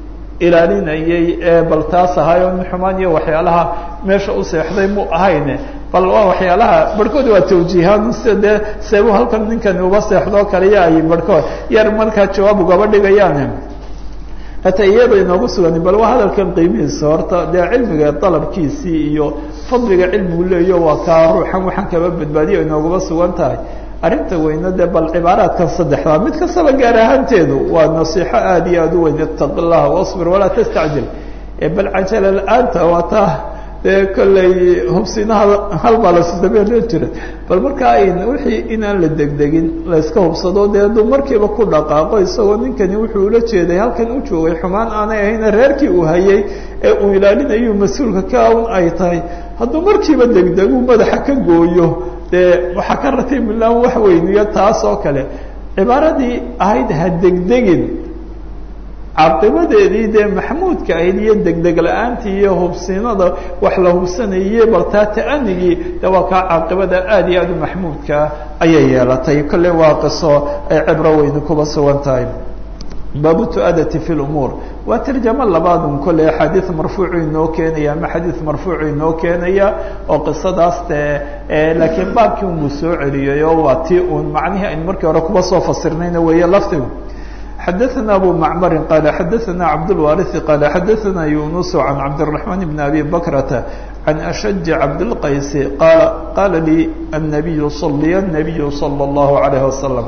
ilaalinayay ee bal taas ahaay oo xumaan iyo waxyaalaha meesha u seexday mu ahayne bal waa waxyaalaha barhkood waa tawjiihaan sida dee seebu halkan ninkani uba seexdoo kale ya ay barhkood yar markaa jawaab ugaba dhigayaane hataa iyaba inoogu sugan bal waa hadalkan qiimihiisa horta dee cilmiga dalabkiisii iyo fadliga cilmigu leeyo waa kaa ruuxan waxaan kaba badbaadiya inoogaba sugan tahay arrinta weyne dee bal cibaaraadkan saddexdaa mid kastaba gaar ahaanteedu waa nasiixo aada iyo aada u weyn itaqi llaha wasbir walaa tastacjil bal cajala la-aanta waa taa dee kolley hubsinaha hal baa lasdabeeloo jira bal markaa ayn wixii inaan la degdegin layska hubsado dee aduu markiiba ku dhaqaaqo isagoo ninkani wuxuu ula jeeday halkan u joogay xumaan aanay ahayna reerkii uu hayay ee uu ilaalinayu mas-uulka ka un ay tahay hadduu markiiba degdegu madaxa ka gooyo dee waxaa ka ratay milaan wax weyniyo taas oo kale cibaaradii ahayd ha degdegin caqibadeedii dee maxmuudka ahayd iyo degdeg la-aantii iyo hubsinada wax la hubsanayey bal taa ta'anigii de waa kaa caaqibada aada iyo aada u maxmuudkaa ayay yeelatay kolle waa qiso ay cibro weyni kuba sugan tahay baabu tu'adati fi lumuur waa tarjamo labaadun kolley axaadiid marfuucu inoo keenaya ama xadiid marfuucu inoo keenaya oo qisadaas dee laakiin baabkii unbuu soo celiyay oo waa tii uun macnihii aynu markii hore kuba soo fasirnayna weeye laftigu xadaثna abu macmari qala xadaثna cabdاlwariثi qala xadaثna yunus can cabdالرaحman bn abi bakrata can ashaj cabdالqaysi qala qala lii الnabiyu صaliya الnabiyu salى الlahu عalayه wasalam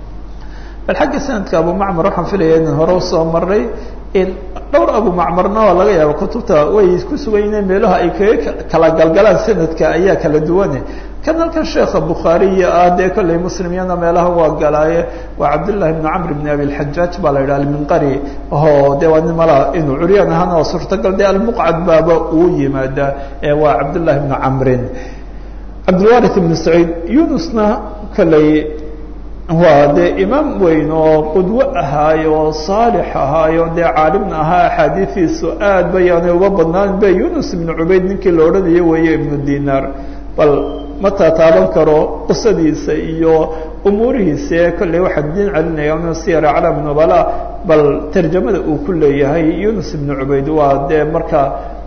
bal xagga sanadka abu macmar waxaan filaya inan hore usoo maray dhowr abu macmarna waa laga yaaba kutubta way ku sugan yihiin meelaha ay kaga kala galgalaan sanadka ayaa kala duwane kan halkan sheekha bukhaariya ah dee kolley muslimyana meelaha waa galaaye waa cabdullahi bn camr bn abi lxajaaj baa la yidhaha alminqari o de waa nin mala inuu curyaan ahaana waa suurtagal dee almuqcad baaba uu yimaadaa ee waa cabdullahi bnu camrin cabdilwarith ibn saciid yunusna kolley waa dee imaam weyn oo qudwo ahaayo oo saalix ahaayo dee caalimna ahaa axaadiidiisu aad bayaanay uga badnaan be yunus ibnu cubayd ninkii la odhanayo weeye ibnu dinaar bal ma taataaban karo qisadiisa iyo umuurihiisa ee kolley waxaan diin celinaya inu siyar aclaam nubala bal tarjamada uu ku leeyahay yunus ibnu cubayd waa dee marka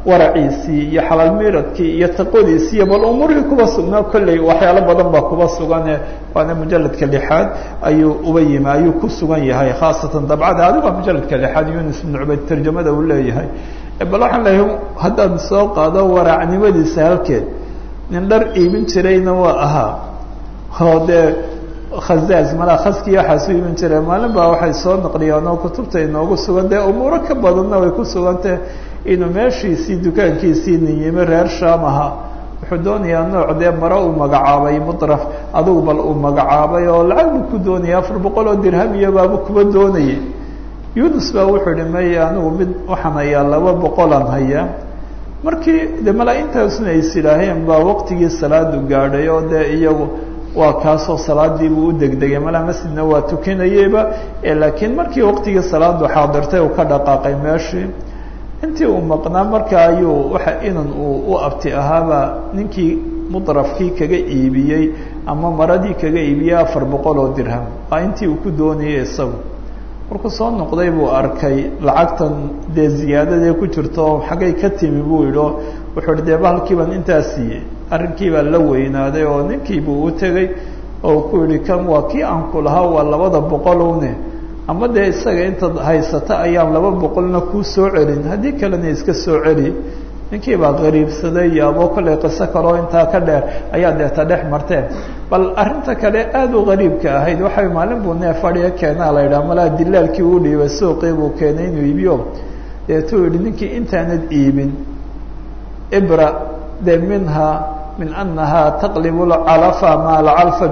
waraciisii iyo xalaal miradkii iyo taqodiisii iyo bal umuurihii kuba sugnaa kolley waxyaalo badan baa kuba sugane waana mujaladka lixaad ayuu uba yimi ayuu ku sugan yahay khaasatan dabcada adiga mujaladka lixaad yunus ibn cubayd tarjamada uu leeyahay bal waxaan leeyahay haddaan soo qaado waraacnimadiisa halkeed nin dhar iibin jirayna waa ahaa oo dee khazaaz malaa khaskii waxaasu iibin jiray maalin baa waxay soo naqliyaan oo kutubta inoogu sugan dee umuuro ka badanna way ku sugantah inuu meeshiisii dukaankiisii nin yimi reer shaam ahaa wuxuu doonayaa nooc dee mare uu magacaabay mudraf adugu bal uu magacaabay oo lacag buu ku doonaya afar boqol oo dirham iyo baaba kuba doonayay yunus baa wuxuu ihi maya anigu mid waxaan hayaa laba boqolaan hayaa markii de malaa-intaasuna is idhaaheen baa waqtigii salaadu gaadhay oo dee iyagu waa kaasoo salaadiibuu u degdegay malaa masjidna waa tukanayeyba laakiin markii waqtigii salaadu xaadirtay uu ka dhaqaaqay meeshii intii uu maqnaa marka ayuu waxa inan uu u abti ahaaba ninkii mudrafkii kaga iibiyey ama maradii kaga iibiyey afar boqol oo dirham waa intii uu ku doonayay isagu markuu soo noqday buu arkay lacagtan dee ziyaadadee ku jirto xaggay ka timi buu yidhi wuxuu hi dee bahalkii baan intaa siiyey arrinkii baa la weynaaday oo ninkiibuu u tegey oo ku yihi kan waa kii aan ku lahaa waa labada boqolowne ama dee isaga intaad haysata ayaan laba boqolna kuu soo celin haddii kalena iska soo celi ninkii baa qariibsaday iyo aboo kollay qiso kaloo intaa ka dheer ayaa deeta dhex marteen bal arrinta kale aada u qariibka ahayd waxay maalin buu neef fadhiga keenaa la yidhaha malaa dilaalkii uu dhiibay suuqii buu keenay inuu iibiyo deetuu yihi ninkii intaanad iibin ibra de minha min anaha taqlib lcalafa ma alcalfa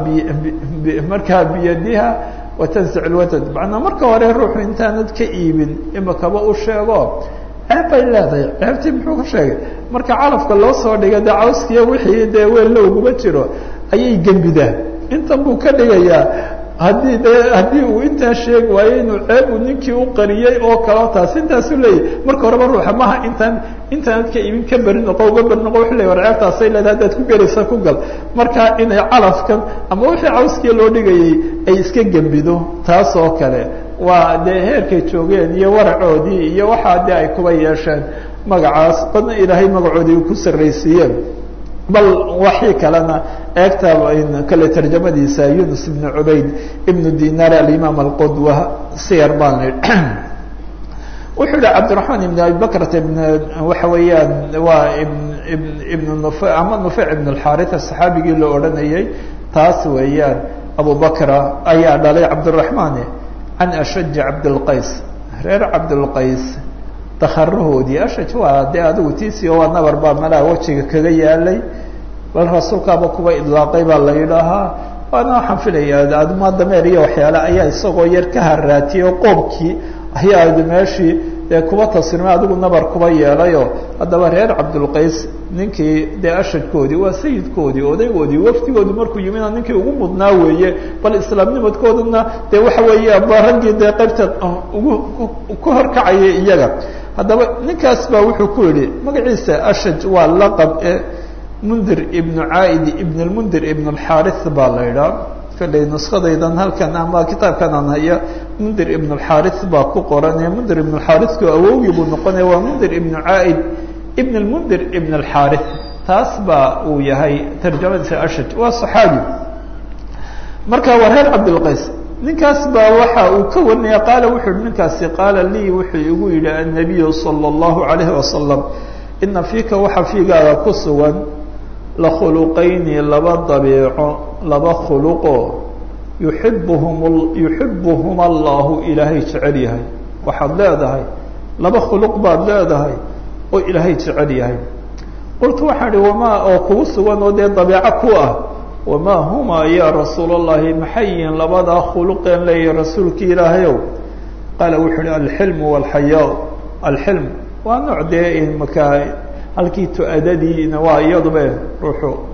markaa biyadiha watansic lwatad macnaa marka hore ruuxu intaanad ka iibin imakaba u sheego ceeb bay leedahay ceebtii muxuu ka sheegay marka calafka loo soo dhigay dee cawskiya wixii dee weel lowguma jiro ayay gembidaa intan buu ka dhigayaa haddii de haddii uu intaa sheegi waayo inuu ceeb uu ninkii u qariyey oo kaleo taas intaasu leeyahy marka horeba ruuxa maha intaan intaanad ka iibin ka beri noqo uga beri noqo wuxu ley war ceebtaasay leedahay haddaad ku gelaysa ku gal marka inay calafkan ama wixii cawskiya loo dhigayay ay iska gembido taas oo kale waa dee heerkay joogeen iyo waracoodii iyo waxaa dee ay kuba yeesheen magacaas badna ilaahay magacoodii ku sarraysiiyeen bal waxii kalena eegta kale tarjamadiisa yunus ibn cubayd ibnu dinar alimaam alqudwa siyar baan la wuxuu yihi cabdiraxmaan ibn abi bakrata ibn waxa weeyaan waa ibn ibn nuf ama nufec ibn alxaritha saxaabigii la odhanayay taas weeyaan abu bakra ayaa dhalay cabdiraxmaane can ashaji cabdilqays reer cabdilqays dakarahoodii ashaj waa dee adigu tiisio waa nabar baa malaa wejiga kaga yaalay bal rasuulkaaba kuba idlaaqay baa la yidhaahaa waana waxaan filayaa admaa dameer iyo waxyaale ayaa isagoo yar ka haraatiyey oo qoobkii ayaa meeshii dee kuba tasrimay adigu nabar kuba yeelayo haddaba reer cabdulqays ninkii dee ashadkoodii waa sayidkoodii odaygoodii wafdigoodii markuu yimina ninkii ugu mudnaa weeye bal islaamnimadkoodana dee waxa weeye ba raggii dee qaybta ugu ku horkacayay iyaga haddaba ninkaas baa wuxuu ku yidhi magaciisa ashaj waa laqab e mundir ibnu caaid ibn lmundir ibn alxaarith baa la idhaa kalley nuskadaydan halkan ama kitaabkan aan haya mundir ibn alxaarith baa ku qoran mundir ibn alxaarithku awowgii buu noqonaya waa mundir ibnu caaid ibn lmundir ibn alxaarith taas baa uu yahay tarjamadiisa ashaj waa saxaabi marka waa reer cabdilqays ninkaas baa waxa uu ka warinaya qaala wuxuu yihi ninkaasi qaala lii wuxuu igu yidhi annabiyu sala allahu alayhi wasalam ina fiika waxa fiigaaga ku sugan lakhuluqayni laba dabiico laba khuluqo yuxibuhum yuxibuhum allahu ilaahay jecel yahay waxaad leedahay laba khuluq baad leedahay oo ilaahay jecel yahay qultu waxaan ihi wamaa oo kugu sugan oo dee dabiico ku ah wamaa huma ya rasuul allahi maxay yihiin labadaa khuluqeen leeyahy rasuulki ilaahayow qaala wuxuu ihi alxilmu walxayaa alxilm waa nooc dee markaa halkii tu-adadiina waa iyaduba ruuxu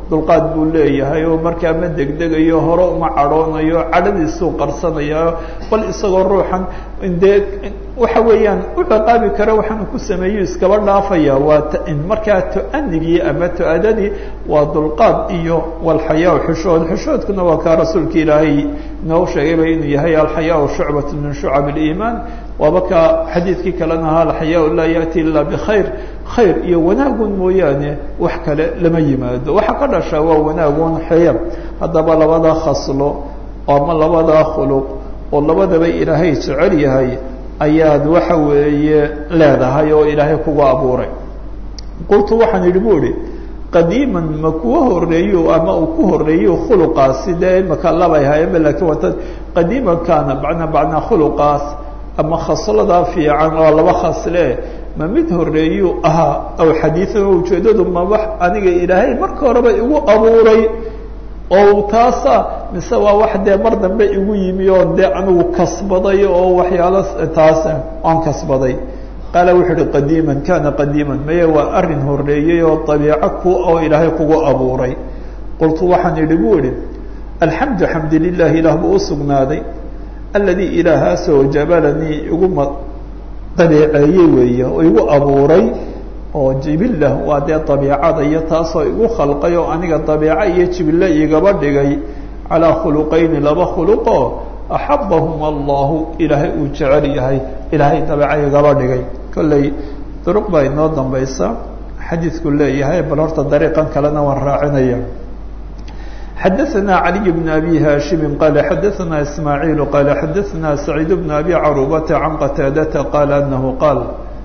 dulqaad buu leeyahay oo markaa ma degdegayo hore uma cadhoonayo cadhadiisuu qarsanayaa bal isagoo ruuxan dee waxa weeyaan u ciqaabi kara waxaanu ku sameeyo iskaba dhaafaya waa markaa to-anigii ama to-adadii waa dulqaad iyo walxayaa xushood xushoodkuna waa kaa rasuulka ilaahay inoo sheegayba inuu yahay alxayaa shucbat min shucab اliimaan waaba kaa xadiidkii kalena ahaa alxayaa laa yaأti ila bkhayr khayr iyo wanaagun mooyaane wax kale lama yimaado waxa ka dhasha waa wanaagun xeya haddaba labada khaslo ama labadaa khuluq oo labadaba ilaahay jecel yahay ayaad waxa weeye leedahay oo ilaahay kugu abuuray qultu waxaan idhi bu ihi qadiiman ma kuwa horeeyo ama uu ku horeeyo khuluqaasi dee imaka labay hayaba lakiin wata qadiiman kaana bana bacnaa khuluqaas ama khasladaa fiican oo laba khasle ma mid horeeyu ahaa aw xadiian oo ujeedadu ma wax aniga ilaahay marka horeba igu abuuray oo taasa mise waa wax dee mar dambe igu yimi oo dee anigu kasbaday oo waxyaalo taas aan kasbaday qaala wuxuu uhi qadiiman kana qadiiman maye waa arin horeeyey oo dabiico ku oo ilaahay kugu abuuray qultu waxaan idhi bu ihi alxamdu xamdu lilah ilaah buu usugnaaday aladii ilaahaasoo jabalanii iguma dabiiceeyey weeye oo igu abuuray oo jibilah waa dee dabiicada iyo taasoo igu khalqay oo aniga dabiico iyo jibille igaba dhigay calaa khuluqayni laba khuluqoo axabahum allahu ilaahay uu jecel yahay ilaahay dabeeco igaba dhigay kolley duruq baa inoo dambaysa xadiidku leeyahay bal horta dariiqan kalena waan raacinaya xadaثna عalي بن أbي hاشhim qال xadaثna إسmاعيل qال xadaثna سacيid بن أbي caruبةa عan qتاadةa qال أنه qاal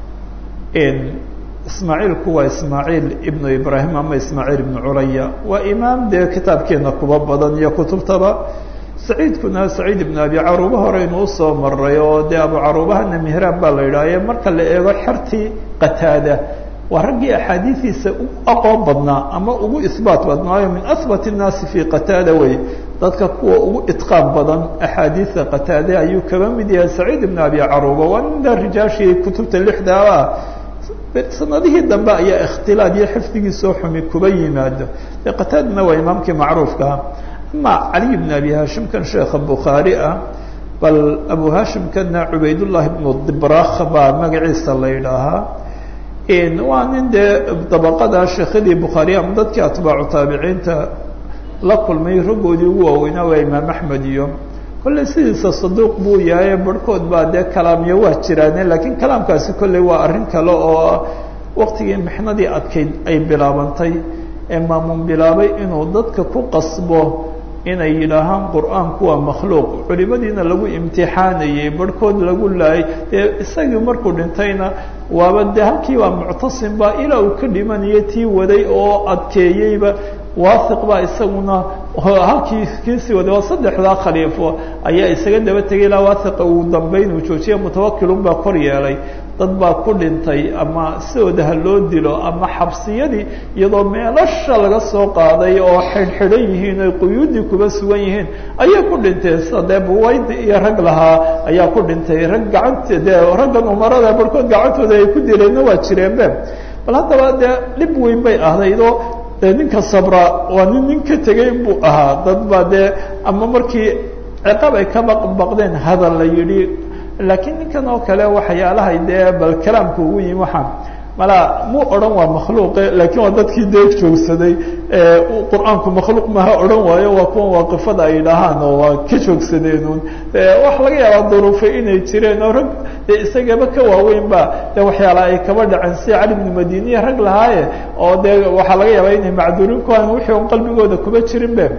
ismaaعiilku waa ismaaعiil iبن ibrahim ama ismaaعiil iبن curaya waa imaam dee kitaabkeena kuba badan iyo kutubtaba saciidkuna saciid iبن abi caruba horeynu usoo maray oo dee abu carubahana mihraab baa la yidhahye marka la eego xertii qataada waa raggii axaadiidiisa ugu aqoon badnaa ama ugu isbaat badnaayo min ahbat الnaasi fi qataada wey dadka kuwa ugu itqaan badan axaadiida qataade ayuu kaba mid yahay saciid ibn abi caruba waa ninda rijaashii kutubta lixdaaba sanadihii dambe ayaa ikhtilaad iyo xifdigiisoo xumi kuba yimaado de qataadana waa imaamkii macruufkaa ama caliy bn abi hashimkan sheekha bukhaari ah bal abu hashimkana cubaydullahi bnu dibrakh baa magaciisa la yidhaahaa waa nin dee dabaqada sheekhadii bukhaariya ama dadkii atbaacu taabiciinta la kulmay raggoodii ugu waaweynaa waa imaam axmed iyo kolley sidiisa saduuq buu yahay barhkood baa dee kalaamyo waa jiraane laakiin kalaamkaasi kolley waa arrin kale oo waqtigii mixnadii adkayd ay bilaabantay ee maamuun bilaabay inuu dadka ku qasbo inay yidhaahaan qur'aanku waa makhluuq culimadiina lagu imtixaanayey barhkood lagu laayay dee isagii markuu dhintayna waaba dee halkii waa muctasimba ilaa uu ka dhimanaya tii waday oo adkeeyeyba waahiq baa isaguna halkii kiisii waday waa saddexdaa khaliifo ayaa isaga daba tegay ilaa waahiqa uu dambeyn uu joojiya mutawakilun baa kor yeelay dad baa ku dhintay ama sidooda ha loo dilo ama xabsiyadii iyadoo meelasha laga soo qaaday oo xidhxidhan yihiin oy quyuudii kuba sugan yihiin ayay ku dhinteen sida dee buwaydi iyo rag lahaa ayaa ku dhintay rag gacanta dee raggan umarada barhkood gacantooda ay ku dileenna waa jireenbe bal haddaba dee dhib weyn bay ahaydoo de ninka sabra waa nin nin ka tegay buu ahaa dad baa dee ama markii ciqaab ay ka baqbaqdeen hadal la yidhi laakiin ninkan oo kale waxyaalahay dee bal kalaamka ugu yimi waxaan malaa muu odhan waa makhluuqe laakiin waa dadkii dee joogsaday qur-aanku makhluuq maha odhan waayo waa kuwan waaqifada ay dhahaan oo waa ka joogsadeenun waxa laga yaabaa duruufay inay jireen oo rag dee isagaba ka waaweyn ba de waxyaala ay kaba dhaceen sida cali bnu madiniya rag lahaaye oo dee waxaa laga yaabaa inay macduuriin ku hayn wixii on qalbigooda kuba jirin be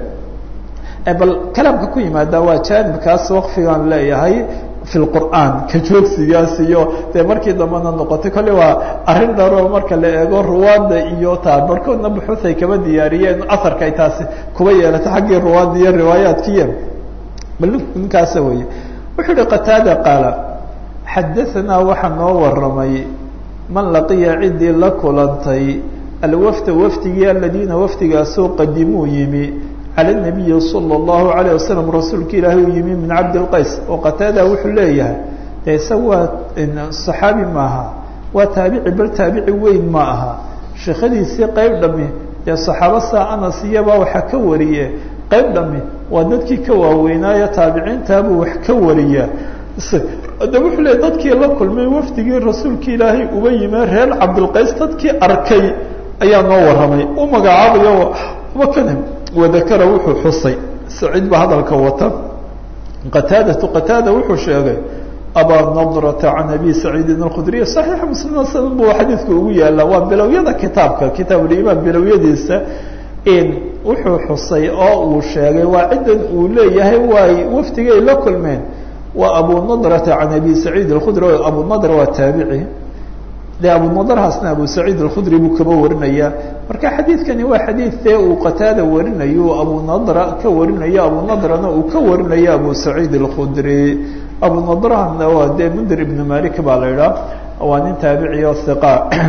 bal kalaamka ku yimaada waa jaanibkaas waqfigaan leeyahay fi lqur'aan ka joogsigaas iyo dee markii dambena noqotay kolle waa arrin dharoo marka la eego ruwaadda iyo taa barhkoodna buxuud ay kaba diyaariyeen aharka ay taasi kuba yeelato xaggii ruwaadda iyo riwaayaadkiiya bal ninkaasa weye wuxuu uhi qataada qaala xadaanaa waxaa noo waramay man laqiya ciddii la kulantay alwafda wafdigii aladiina wafdigaasoo qadimuu yimi calى الnabiyi salى الlahu عalيه wasalam rasuulka ilaahi uu yimi min cabdilqays oo qataada wuxuu leeyahay de isaga waa صaxaabi maaha waa taabici bal taabici weyn ma aha sheekadiisii qeyb dhami dee saxaaba saa anas iyabaa waxaa ka wariye qayb dhami waa dadkii ka waaweynaayo taabiciintaabuu wax ka wariyaa de wuxuu leey dadkii la kulmay wafdigii rasuulka ilaahay uba yimee reer cabdilqays dadkii arkay ayaa noo warramay u magacaabayo wakana wadakara wuxuu xusay saciid baa hadalka wata qataadatu qataada wuxuu sheegay abaa nadrata can abi saciidin alkhudriy saxiixa muslim sanad buu xadiidku ugu yaala waa bilowyada kitaabka kitaabulimaan bilowyadiisa wuxuu xusay oo uu sheegay waa ciddan uu leeyahay waay wafdigay la kulmeen waa abu nadrata can abi saciid alkhudri abu nadr waa taabici de abu nadrahaasna abu saciid alkhudri buu kaba warinaya marka xadiidkani waa xadiid dee uu qataada warinayo abu nadra ka warinayo abu nadrana uu ka warinayo abu saciid alkhudri abu nadrahana waa dee mundir ibn malik baa la idhaah waa nin taabici oo hiqa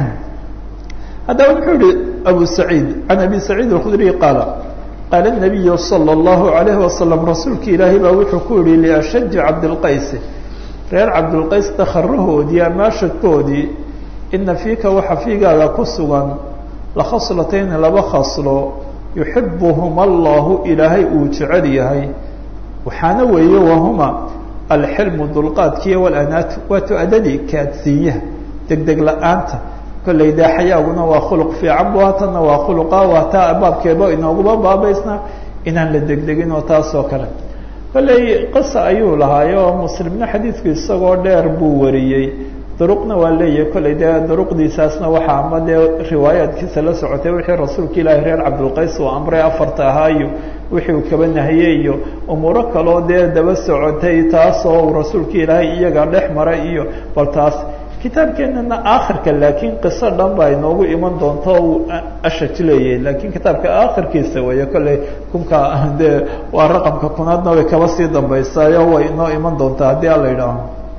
haddaba wuxuu yihi abu saciid can abi saciid alkhudriy qaala qaala nabiyu sala allahu alayhi wasalam rasuulka ilaahay baa wuxuu ku yihi liashaji cabdilqaysi reer cabdilqays dakharahoodii amaashadkoodii ina fiika waxa fiigaaga ku sugan lakhaslatayn laba khaslo yuxibuhuma allahu ilaahay uu jecel yahay waxaana weeye wahuma alxilmu dulqaadkiiyo walanaatu waa tu-adadii kaadsiinyaha degdeg la-aanta kolley dee xayaaguna waa khuluq fiican bu hatanna waa khuluqa waa taa baabkeeba inooguma baabaysna inaan la degdegin oo taas oo kale kolley qisa ayuu lahaayo muslimna xadiidku isagoo dheer buu wariyey duruqna waa leeyahay kolley dee duruqdiisaasna waxaa ama dee riwaayaadkiisa la socotay wixii rasuulka ilaahi reer cabdilqays uu amray afarta ahaa iyo wixii uu kaba nahiyey iyo umuuro kaloo dee daba socotay taasoo uu rasuulka ilaahay iyaga dhex maray iyo bal taas kitaabkeenana aakhirka laakiin qiso dhan baa inoogu iman doonto uu ashaj leeyahay laakiin kitaabka aakhirkiisa weeye kolley kunka dee waa raqamka kunaadna way kaba sii dambaysaayo way inoo iman doontaa haddii ala yidhaaho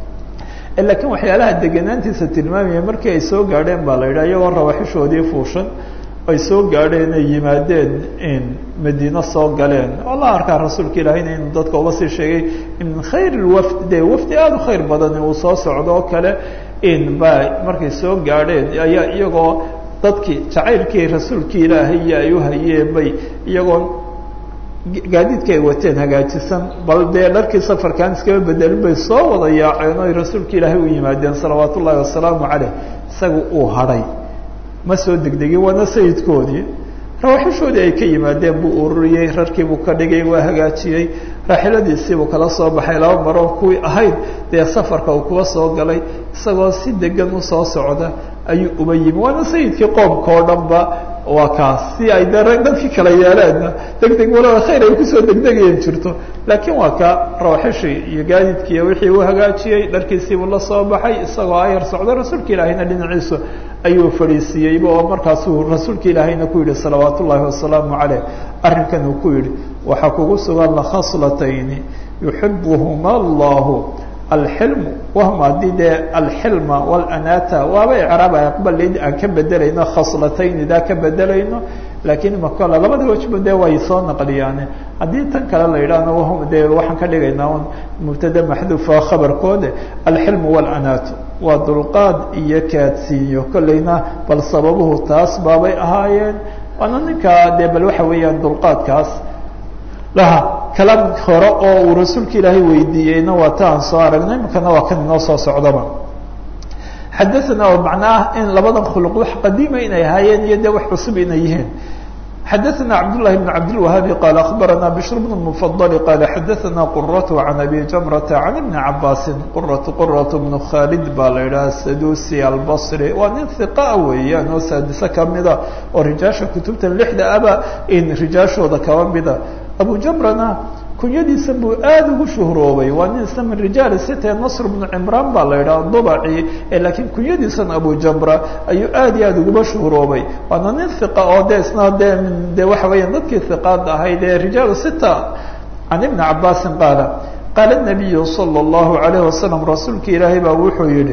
laakiin waxyaalaha deganaantiisa tilmaamaya markii ay soo gaadheen baa la yidhaha iyagoo rawaxishoodii fuushan ay soo gaadheen ay yimaadeen madiino soo galeen oo la arkaa rasuulka ilaahayna inuu dadka uba sii sheegay min khayr lwafd de wafdi aada u khayr badan uu soo socdo oo kale in ba markay soo gaadheen ayaa iyagoo dadkii jacaylkii rasuulkii ilaahay ay u hayeen bay iyagoo gaadiidka ay wateen hagaajisan bal dee dharkii safarkaan iskaba bedelin bay soo wada yaaceen oy rasuulka ilaahay u yimaadeen salawaat ullaahi wasalaamu caleyh isaga uu hadhay ma soo degdegin waana sayidkoodii rawaxishoodii ay ka yimaadeen buu ururiyey rarkiibuu ka dhigay waa hagaajiyey raaxiladiisiibuu kala soo baxay laba maroo kuwii ahayd dee safarka uu kuwa soo galay isagoo si degan usoo socda ayuu uba yimi waana sayidkii qoomka oo dhan ba waa kaas si ay de dadkii kala yeeleenna degdeg walaa khayr ay kusoo degdegayeen jirto laakiin waa ka rawaxishii iyo gaadiidkiiyo wixii uu hagaajiyey dharkiisiibuu la soo baxay isagoo ayar socda rasuulka ilaahayna dhinaciisu ayuu fadhiisiiyeyba oo markaasuu rasuulka ilaahayna ku yidhi salawaat ullaahi wasalaamu caleyh arrinkan uu ku yidhi waxaa kugu sugan lakhaslatayni yuxibuhuma allahu alxilmu wahum haddii dee alxilma walanata waaba icraab aqbalid aan ka bedelayno khaslatayni daa ka bedelayno laakiin makala labada wajba dee way soo naqliyaane haddii tan kale la yidhaahno wahum dee waxaan ka dhigaynaa un mubtada maxduufa khabarkoode alxilmu walanatu waa dulqaad iyo kaadsiinyo kolleyna bal sababuhu taas baabay ahaayeen waana ninkaa dee bal waxa weeyaan dulqaadkaas laha kalaam hore oo uu rasuulka ilaahay weydiiyeyna waa ta aan soo aragnay imikana waa kan inoo soo socdaba xadaana oo macnaah in labadan khuluq wax qadiima inay ahaayeen iyo dee wax cusub inay yihiin xadaثna cabdالlahi بn cabdالwahaabi qaala akhbarana bshr bn mfadl qaala xadaثna quraة can abi jamrata can ibni cabaasi quraة quraة bnu khaalid baa la idhaha sadusi albصri waa nin hiqaa weeyaan oo saadise kamida oo rijaasha kutubtan lixda aba in rijaashooda kaba mida abu jamrana kunyadiisa buu aada ugu shuhroobay waa nin isna min rijaal site nasr bnu cimraan baa la yidhaha dubaci laakiin kunyadiisan abu jamra ayuu aad iyo aada uguba shuhroobay waana nin hiqa oo de isna de de waxa weeyaan dadkii hiqaad ahayd ee rijaal sita can ibni cabaasin qaala qaala nabiyu sala allahu alayh wasalam rasuulka ilaahay baa wuxuu yihi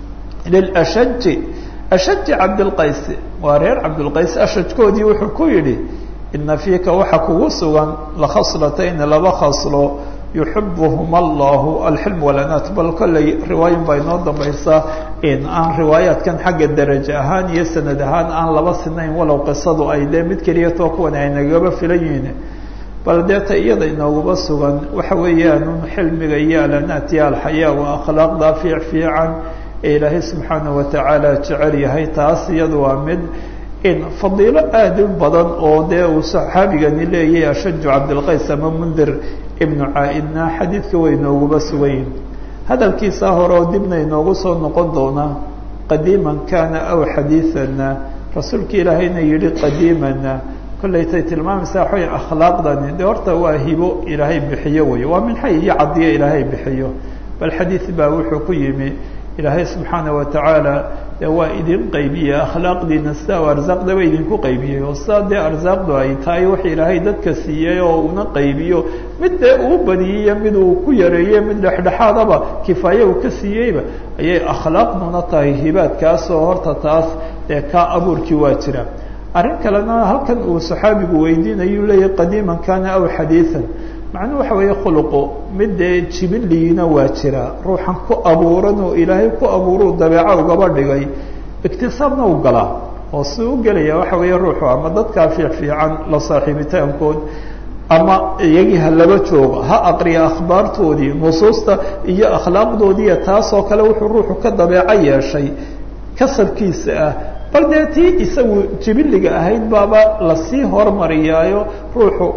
lilashaji ashaji cabdilqays waa reer cabdilqays ashajkoodii wuxuu ku yidhi ina fiika waxa kugu sugan lakhaslatayn laba khaslo yuxibuhum allahu alxilm walanaat bal kolley riwaayan baa inoo dambaysaa in aan riwaayaadkan xagga darajo ahaan iyo sanad ahaan aan laba sinayn walow qisadu ay dee mid keliya too kuwan ay nagaba filan yihiin bal deeta iyada inooguba sugan waxa weeyaan un xilmiga iyo alanaat iyo alxayaa waa akhlaaqda fiic fiican ee ilaahay subxaanaه watacaala jecel yahay taas iyada waa mid in fadiilo aada u badan oo dee uu saxaabigani leeyahay ashaju cabdilqays ama mundir ibnu caa-idna xadiidka way inooguba sugan yihin hadalkiisaa hore oo dibna inoogu soo noqon doona qadiiman kana aw xadiiثana rasuulka ilaahayna yihi qadiimana kollaytay tilmaamaysaa waxay akhlaaqdani de horta waa hibo ilaahay bixiyo wey waa minxay iyo cadiyo ilaahay bixiyo bal xadiid baa wuxuu ku yimi ilaahay subxaana watacaala de waa idin qaybiye akhlaaqdiina sidaa u arsaaqdaba idinku qaybiyey oo sidaa dee arsaaqdu ay tahay wax ilaahay dadka siiyey oo una qaybiyo mid dee uu badiyey mid uu ku yareeye mid dhexdhexaadaba kifaaye uu ka siiyeyba ayay akhlaaqduna tahay hibaadkaasoo horta taas dee kaa abuurkii waa jira arrin kalena halkan uu saxaabigu weydiinayu leeyahy qadiiman kana aw xadiiثan macnuhu waxa weeye khuluqu mid dee jibiliina waa jira ruuxan ku abuuran oo ilaahay ku abuuruu dabeeco ugaba dhigay iktisaabna u galaa oo si u gelaya waxa weeye ruuxu ama dadkaa fiic fiican la saaxiibitaankood ama iyagii ha laba joogo ha aqriya akhbaartoodii nusuusta iyo akhlaaqdoodiiyo taasoo kale wuxuu ruuxu ka dabeeco yeeshay kasabkiisa ah bal dee tii isagu jibiliga ahayd baaba lasii hormariyaayo ruuxu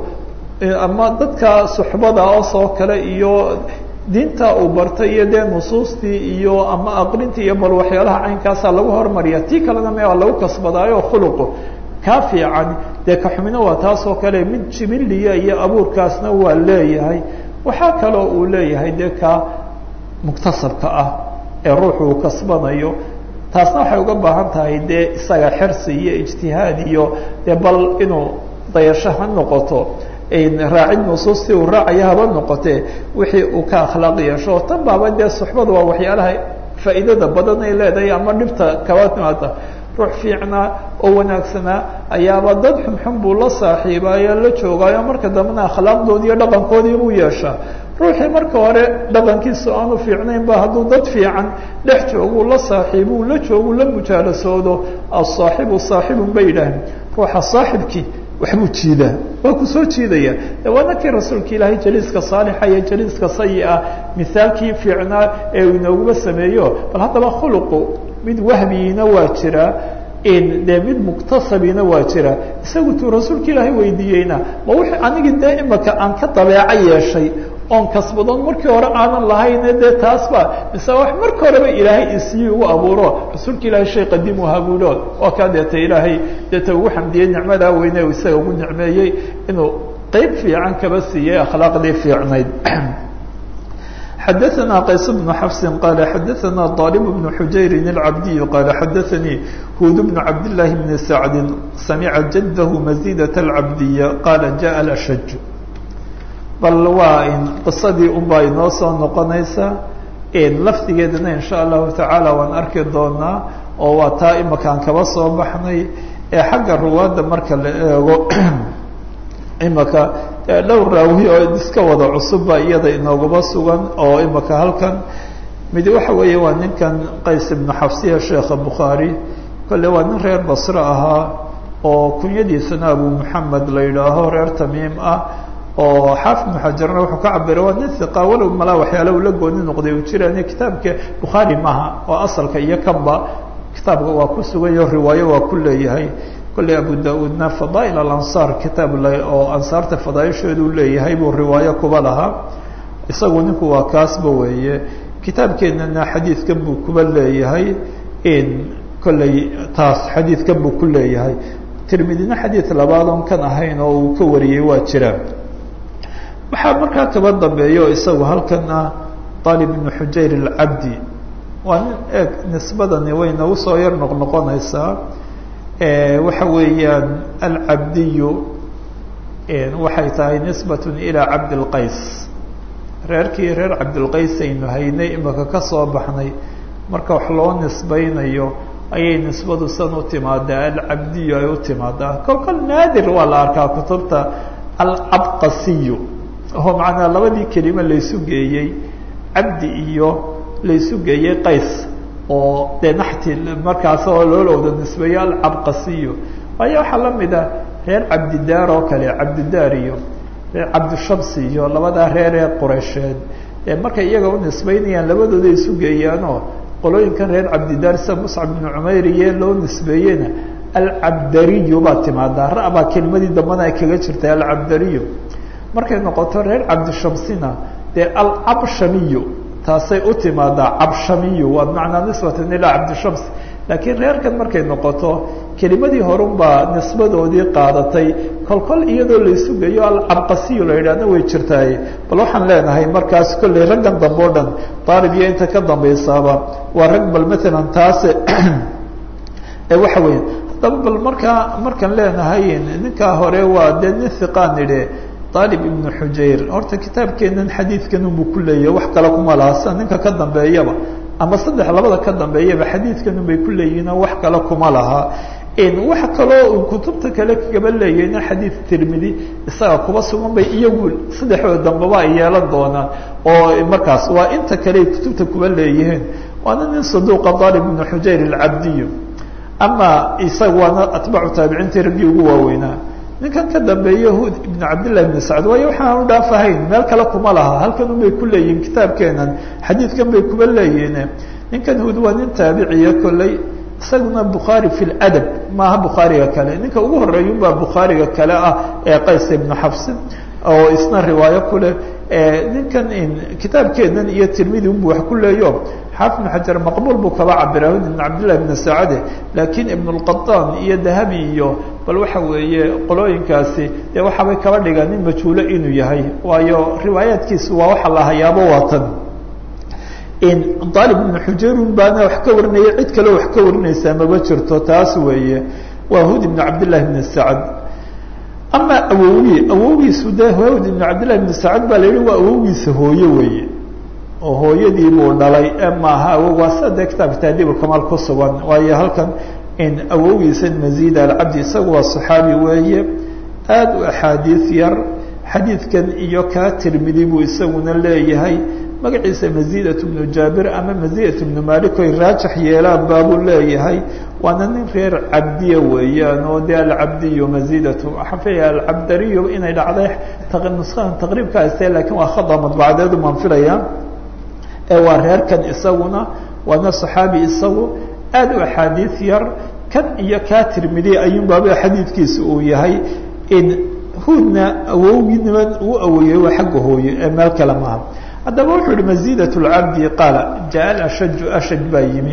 ama dadka suxbada oosoo kale iyo diinta uu bartay iyo dee nusuustii iyo ama aqrintii iyo bal waxyaalaha caynkaasa lagu hormariya tii kalena me lagu kasbadaayo khuluqu kaa fiican dee kaxumina waa taasoo kale mid jibiliya iyo abuurkaasna waa leeyahay waxaa kaloo uu leeyahay dee ka muktasabka ah ee ruuxu uu kasbanayo taasna waxay uga baahan tahay dee isaga xirsi iyo ijtihaad iyo dee bal inuu dayasho ha noqoto raacid nusuustii uu raacaya haba noqotee wixii uu ka akhlaaq yeesho tan baaba dee suxbada waa waxyaalaha faa'iidada badan ay leedahay ama dhibta kaba timaada ruux fiicnaa oo wanaagsanaa ayaaba dad xunxun buu la saaxiibaayo la joogaayo marka dambena akhlaaqdoodii iyo dhaqankoodii buu yeeshaa ruuxii marka hore dhaqankiisa aanu fiicnayn ba hadduu dad fiican dhex jooguu la saaxiibuu la joogu la mujaalasoodo asaaxibu saaxibun bay yidhaaheen ruuxa saaxibkii waxbuu jiidaa waa ku soo jiidaya de waa nakii rasuulka ilaahay jaliiska saalixa iyo jaliiska sayi-a mihaalkii fiicnaa ee uu inooguba sameeyo bal haddaba khuluqu mid wahmiyiina waa jiraa dee mid muktasabina waa jira isagu tuu rasuulka ilaahay weydiiyeyna ma wixii anigii dee imaka aan ka dabeeco yeeshay oon kasbadoon markii hore aanan lahayne dee taas ba mise wax marka horeba ilaahay isii ugu abuuro rasuulka ilaahay shay qadiimu habuulo oo kaa deeta ilaahay deeta ugu xamdiyey nicmadaa weyne u isaga ugu nicmeeyey inuu qeyb fiican kaba siiyey akhlaaqdii fiicnayd xadaثna qays بن xفs qal xadaثna طالب بن xujayr الcabdiي qal xadaثnii hud بن cabd للahi بn sacd samca jadh maزيdaة الcabdiya qala jaء اأshaj bal waa in qisadii unbaa inoo soo noqonaysa lafdigeedana in shaء الlahu taعaalى waan arki doonaa oo waa taa imakaan kaba soo baxnay ee xagga ruwaadda marka la eego imaka dhowr raawi oo iska wada cusubba iyada inoogaba sugan oo imaka halkan mid waxa weeye waa ninkan qays ibnu xafsiya sheekha bukhaari kolle waa nin reer basre ahaa oo kunyadiisana abu moxamed la yidhaaho reer tamiim ah oo xaafid ibnu xajarna wuxuu ka cabiray waa nin hiqa walow malaa waxyaala uu la gooni noqday uu jiraan kitaabka bukhaari maha oo asalka iyo kanba kitaabka waa ku suganyaho riwaayo waa ku leeyahay kolley abu da-uudna fadaail alansaar kitaab oo ansaarta fadaaisheedu leeyahay buu riwaayo kuba lahaa isagu ninku waa kaasba weeye kitaabkeenana xadiidkan buu kuba leeyahay kolley taas xadiidkan buu ku leeyahay tirmidina xadiid labaad oon kan ahayn oo uu ka wariyey waa jiraan waxaa markaa kaba dambeeyo isagu halkan ah aalib ibnu xujayr alcabdi waa nin eeg nisbadani way nagu soo yar noqnoqonaysaa waxa weeyaan alcabdiyu waxay tahay nisbat ilaa cabdilqays reerkii reer cabdilqays aynu haynay imaka ka soo baxnay marka wax loo nisbaynayo ayay nisbadu san u timaadaa alcabdiyu ay u timaadaa kol kol naadir waa la arkaa kutubta alcabqasiyu oo macnaa labadii kelime laysu geeyey cabdi iyo laysu geeyey qays oo dee naxti markaas oo loola wada nisbeeyo alcabqasiyo waayo waxaa la mid ah reer cabdidaar oo kale cabdidaar iyo reer cabdishamsi iyo labadaa reer ee qureysheed markay iyaga u nisbeynayaan labadooda isu geeyaanoo qolooyinkan reer cabdidaar sida muscab ibnu cumayr iyo loo nisbeeyena alcabdariyu baa timaadaa ra baa kelimadii dambana ay kaga jirta alcabdariyu markay noqoto reer cabdishamsina dee alcabshamiyu taasay u timaadaa cabshamiyu waa bimacnaa nisbatan ilaa cabdishams laakiin reerkan markay noqoto kelimadii horun baa nisbadoodii qaadatay kolkol iyadoo laysu geeyo alcabqasiyu la yidhahna way jirtaaye bal waxaan leenahay markaas kolley raggan dambe o dhan daalib iyo inta ka dambaysaaba waa rag bal matalan taas waxa weya haddaba bal markaa markaan leenahay ninkaa hore waa dee nin hiqaan idhe daalib ibnu xujayr horta kitaabkeenan xadiidkan unbuu ku leeyahay wax kale kuma laha sida ninka ka dambeeyaba ama saddex labada ka dambeeyaba xadiidkan unbay ku leeyihinoo wax kale kuma laha wax kaloo kutubta kale kagaba leeyahayna xadiid tirmidi isaga kuba sugan bay iyagu saddexdooda dambeba ay yeelan doonaan oo markaas waa inta kale ay kutubta kuba leeyihiin waana nin saduuqa daalib ibnu xujayr alcabdiyo ama isaga waana atbaacu taabiciintii raggii ugu waaweynaa ninkan ka dambeeye hud ibnu cabdillahi ibn sacd waayo waxaan u dhaafahayn meel kale kuma laha halkan un bay ku leeyihin kitaabkeenan xadiidkan bay kuba leeyihin ninkan hud waa nin taabiciya kolley isaguna bukhaari fi ladab maaha bukhaariga kale ninka ugu horeeya unbaa bukhaariga kale ah ee qays ibnu xafsin oo isna riwaayo kuleh ninkan kitaabkeenan iyo tirmidi unbu wax ku leeyo xaafid ibnu xajar maqbuul buu kaba cabira hud ibn cabdillahi ibn sacade laakiin ibn lqataan iyo dahabi iyo bal waxa weeye qolooyinkaasi dee waxaabay kaba dhigaan nin majhuulo inuu yahay waayo riwaayaadkiisu waa waxa la hayaabo waatan daalib ibnu xujayrun baana wax ka warinaya cid kaleo wax ka warinaysaa maba jirto taas weeye waa hud ibnu cabdillahi ibn sacad ama awowi awogiisu de hud ibnu cabdillahi ibn sacad baa la yihi waa awogiisa hooye weeye oo hooyadii buu dhalay ee maaha awog waa sida dee kitaabka taadiibulkamaal ku sugan waayo halkan awogiisa mazid alcabdi isagu waa saxaabi weeye aada u axaadiis yar xadiidkan iyo kaa tirmidi buu isaguna leeyahay magaciisa mazidat bnu jaabir ama mazidat bnu malik oy raajax yeelaan baabuu leeyahay waana nin reer cabdiya weeyaan oo de alcabdiyu mazidatu waxaan filaya alcabdariyu inay dhacday nuskadan taqriibka haystee lakin waa khada madbacadeedu maan filaya ee waa reerkan isaguna waana saxaabi isagu aada u axaadiis yar kan iyo kaa tirmidi ayuun baaba xadiidkiisa uu yahay hudna awowgiinima uu awoyey waa xagga hooye ee meel kale maaha haddaba wuxuu yihi mazidat lcabdi qaala jaa ashaju ashaj baa yimi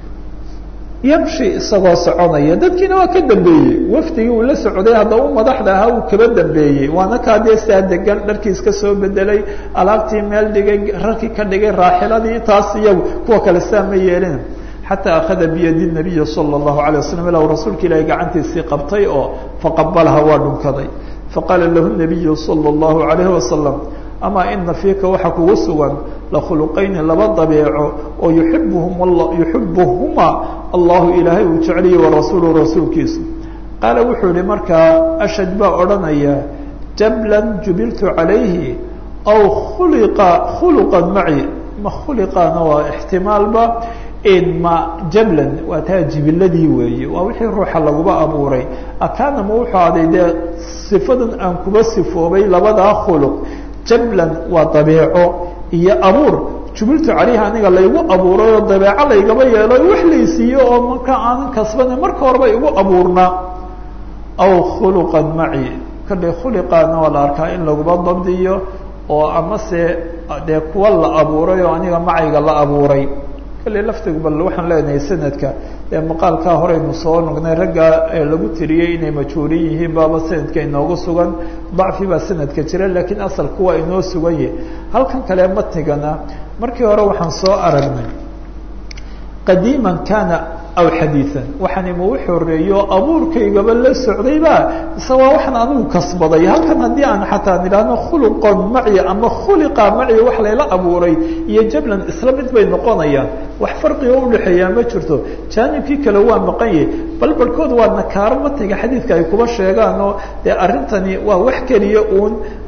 yamshi isagoo soconaya dadkiina waa ka dambeeyey wafdigii uu la socday haddaba u madaxda ahaa uu kaba dambeeyey waana kaa dee saa degan dharkiis ka soo bedelay alaabtii meel dhigay rarkii ka dhigay raaxiladii taas iyagu kuwa kale saa ma yeelin xataa akhada biyadi nabiyi sala allahu alay waslam ilaa rasuulka ilaahay gacantiisii qabtay oo faqabalaha waa dhunkaday faqaala lahu nabiyu sala allahu alayhi wasalam amaa ina fiika waxaa kugu sugan lakhuluqayni laba dabeeco oo yuibuhum yuxibuhuma allahu ilaahay uu jeceliye warasuulu rasuulkiisu qaala wuxuu yihi markaa ashad baa odhanaya jablan jubiltu calayhi aw khuliqa khuluqan maci ma khuliqaana waa ixtimaalba ma jablan waa taa jibiladii weeye waa wixii ruuxa laguba abuuray akaana ma wuxuu aday dee sifadan aan kuba sifoobay labadaa khuluq jablan waa dabeeco iyo abuur jubiltu calayhi aniga laygu abuuray oo dabeeco laygaba yeelo wax laysiiyo oo marka aanan kasbana marka horeba igu abuurnaa aw khuluqan maci kale khuliqaana waa la arkaa in laguba dabdiyo oo amase dee kuwa la abuuray oo aniga macayga la abuuray kale laftigu bal waxaan leenahay sanadka ee maqaalkaa horeynu soo nognay raggaa lagu tiriyey inay majhuulin yihiin baaba sanadka inoogu sugan dacfi baa sanadka jira laakiin asalku waa inoo sugan yahay halkan kale matnigana markii hore waxaan soo aragnay qadiiman kana aw xadiian waxaan ima u xoreeyo abuurkaygaba la socdayba mise waa waxaan anigu kasbaday halkan haddii aan xataa nidhaahno khuluqon maci ama khuliqa maci wax layla abuuray iyo jablan isla mid bay noqonayaan wax farqiga udhexeeyaa ma jirto jaanibkii kale waa maqan yahay bal barhkood waa nakaaro matiga xadiidka ay kuba sheegaan oo dee arrintani waa wax keliya uun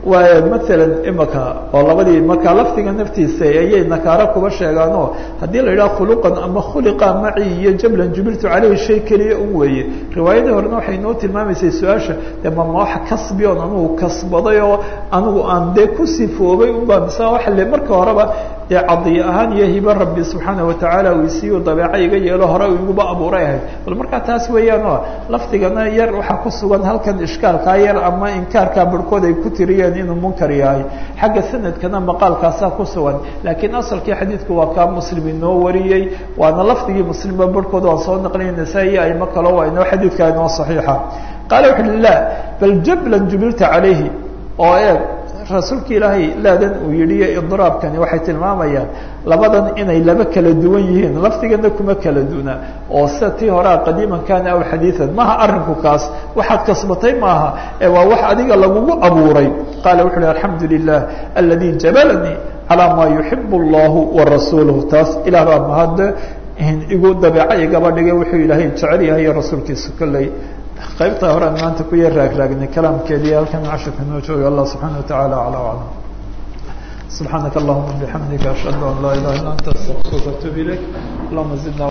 waa maalan imaka oo labadii markaa lafdiga naftiisa ayay nakaaro kuba sheegaanoo haddii la yidhaha khuluqan ama khuliqa maci iyo jablan jubiltu caleyhi shay keliya un weeye riwaayadii horena waxay noo tilmaamaysay su-aasha de mama wax kasbi oon anugu kasbaday oo anigu aan dee ku sifoobay unbaa mise waxa le marka horeba dee cadiyo ahaan iyo hibo rabbi subxaana watacaala uu isiiyo dabeeca iga yeelo hore iguba abuuray ahayd bal markaa taas weeyaan oo lafdigana yar waxaa ku sugan halkan ishkaalkaa yar ama inkaarkaa barhkood ay ku tiriyeen inuu munkar yahay xagga sanadkana maqaalkaasaa ku sugan laakiin asalkii xadiidku waa kaa muslim inoo wariyey waana lafdigii muslimba barhkood waan soo naqlinay nasaa-i aimo kalo waa inoo xadiidkaa inoo saxiixa qaala wuxu uhi la bal jablan jubilta calayhi oo eeg rasuulka ilaahay laadan uu yidhi iyo idraabkani waxay tilmaamayaan labadan inay laba kala duwan yihiin lafdigana kuma kala duna oo sida tii horea qadiiman kana aw xadiian maha arinku kaas waxaad kasbatay maaha ee waa wax adiga lagugu abuuray qaala wuxu uhi alxamdu lilah aladi jabalanii calaa maa yuxib allahu warasuuluh taas ilaah baa mahadde igu dabeeca igaba dhigay wuxuu ilaahay jecel yahay iyo rasuulkiisa kolley qaybta horean maanta ku yar raagraagnay kalaamkeedii halkan cashirka noo jooga allah subxaana watacaala acla aclam subxaanaka allahuma bixamdika ashhadu an laa ilaha illa anta astaqfiruka atub ilayk allahuma zidna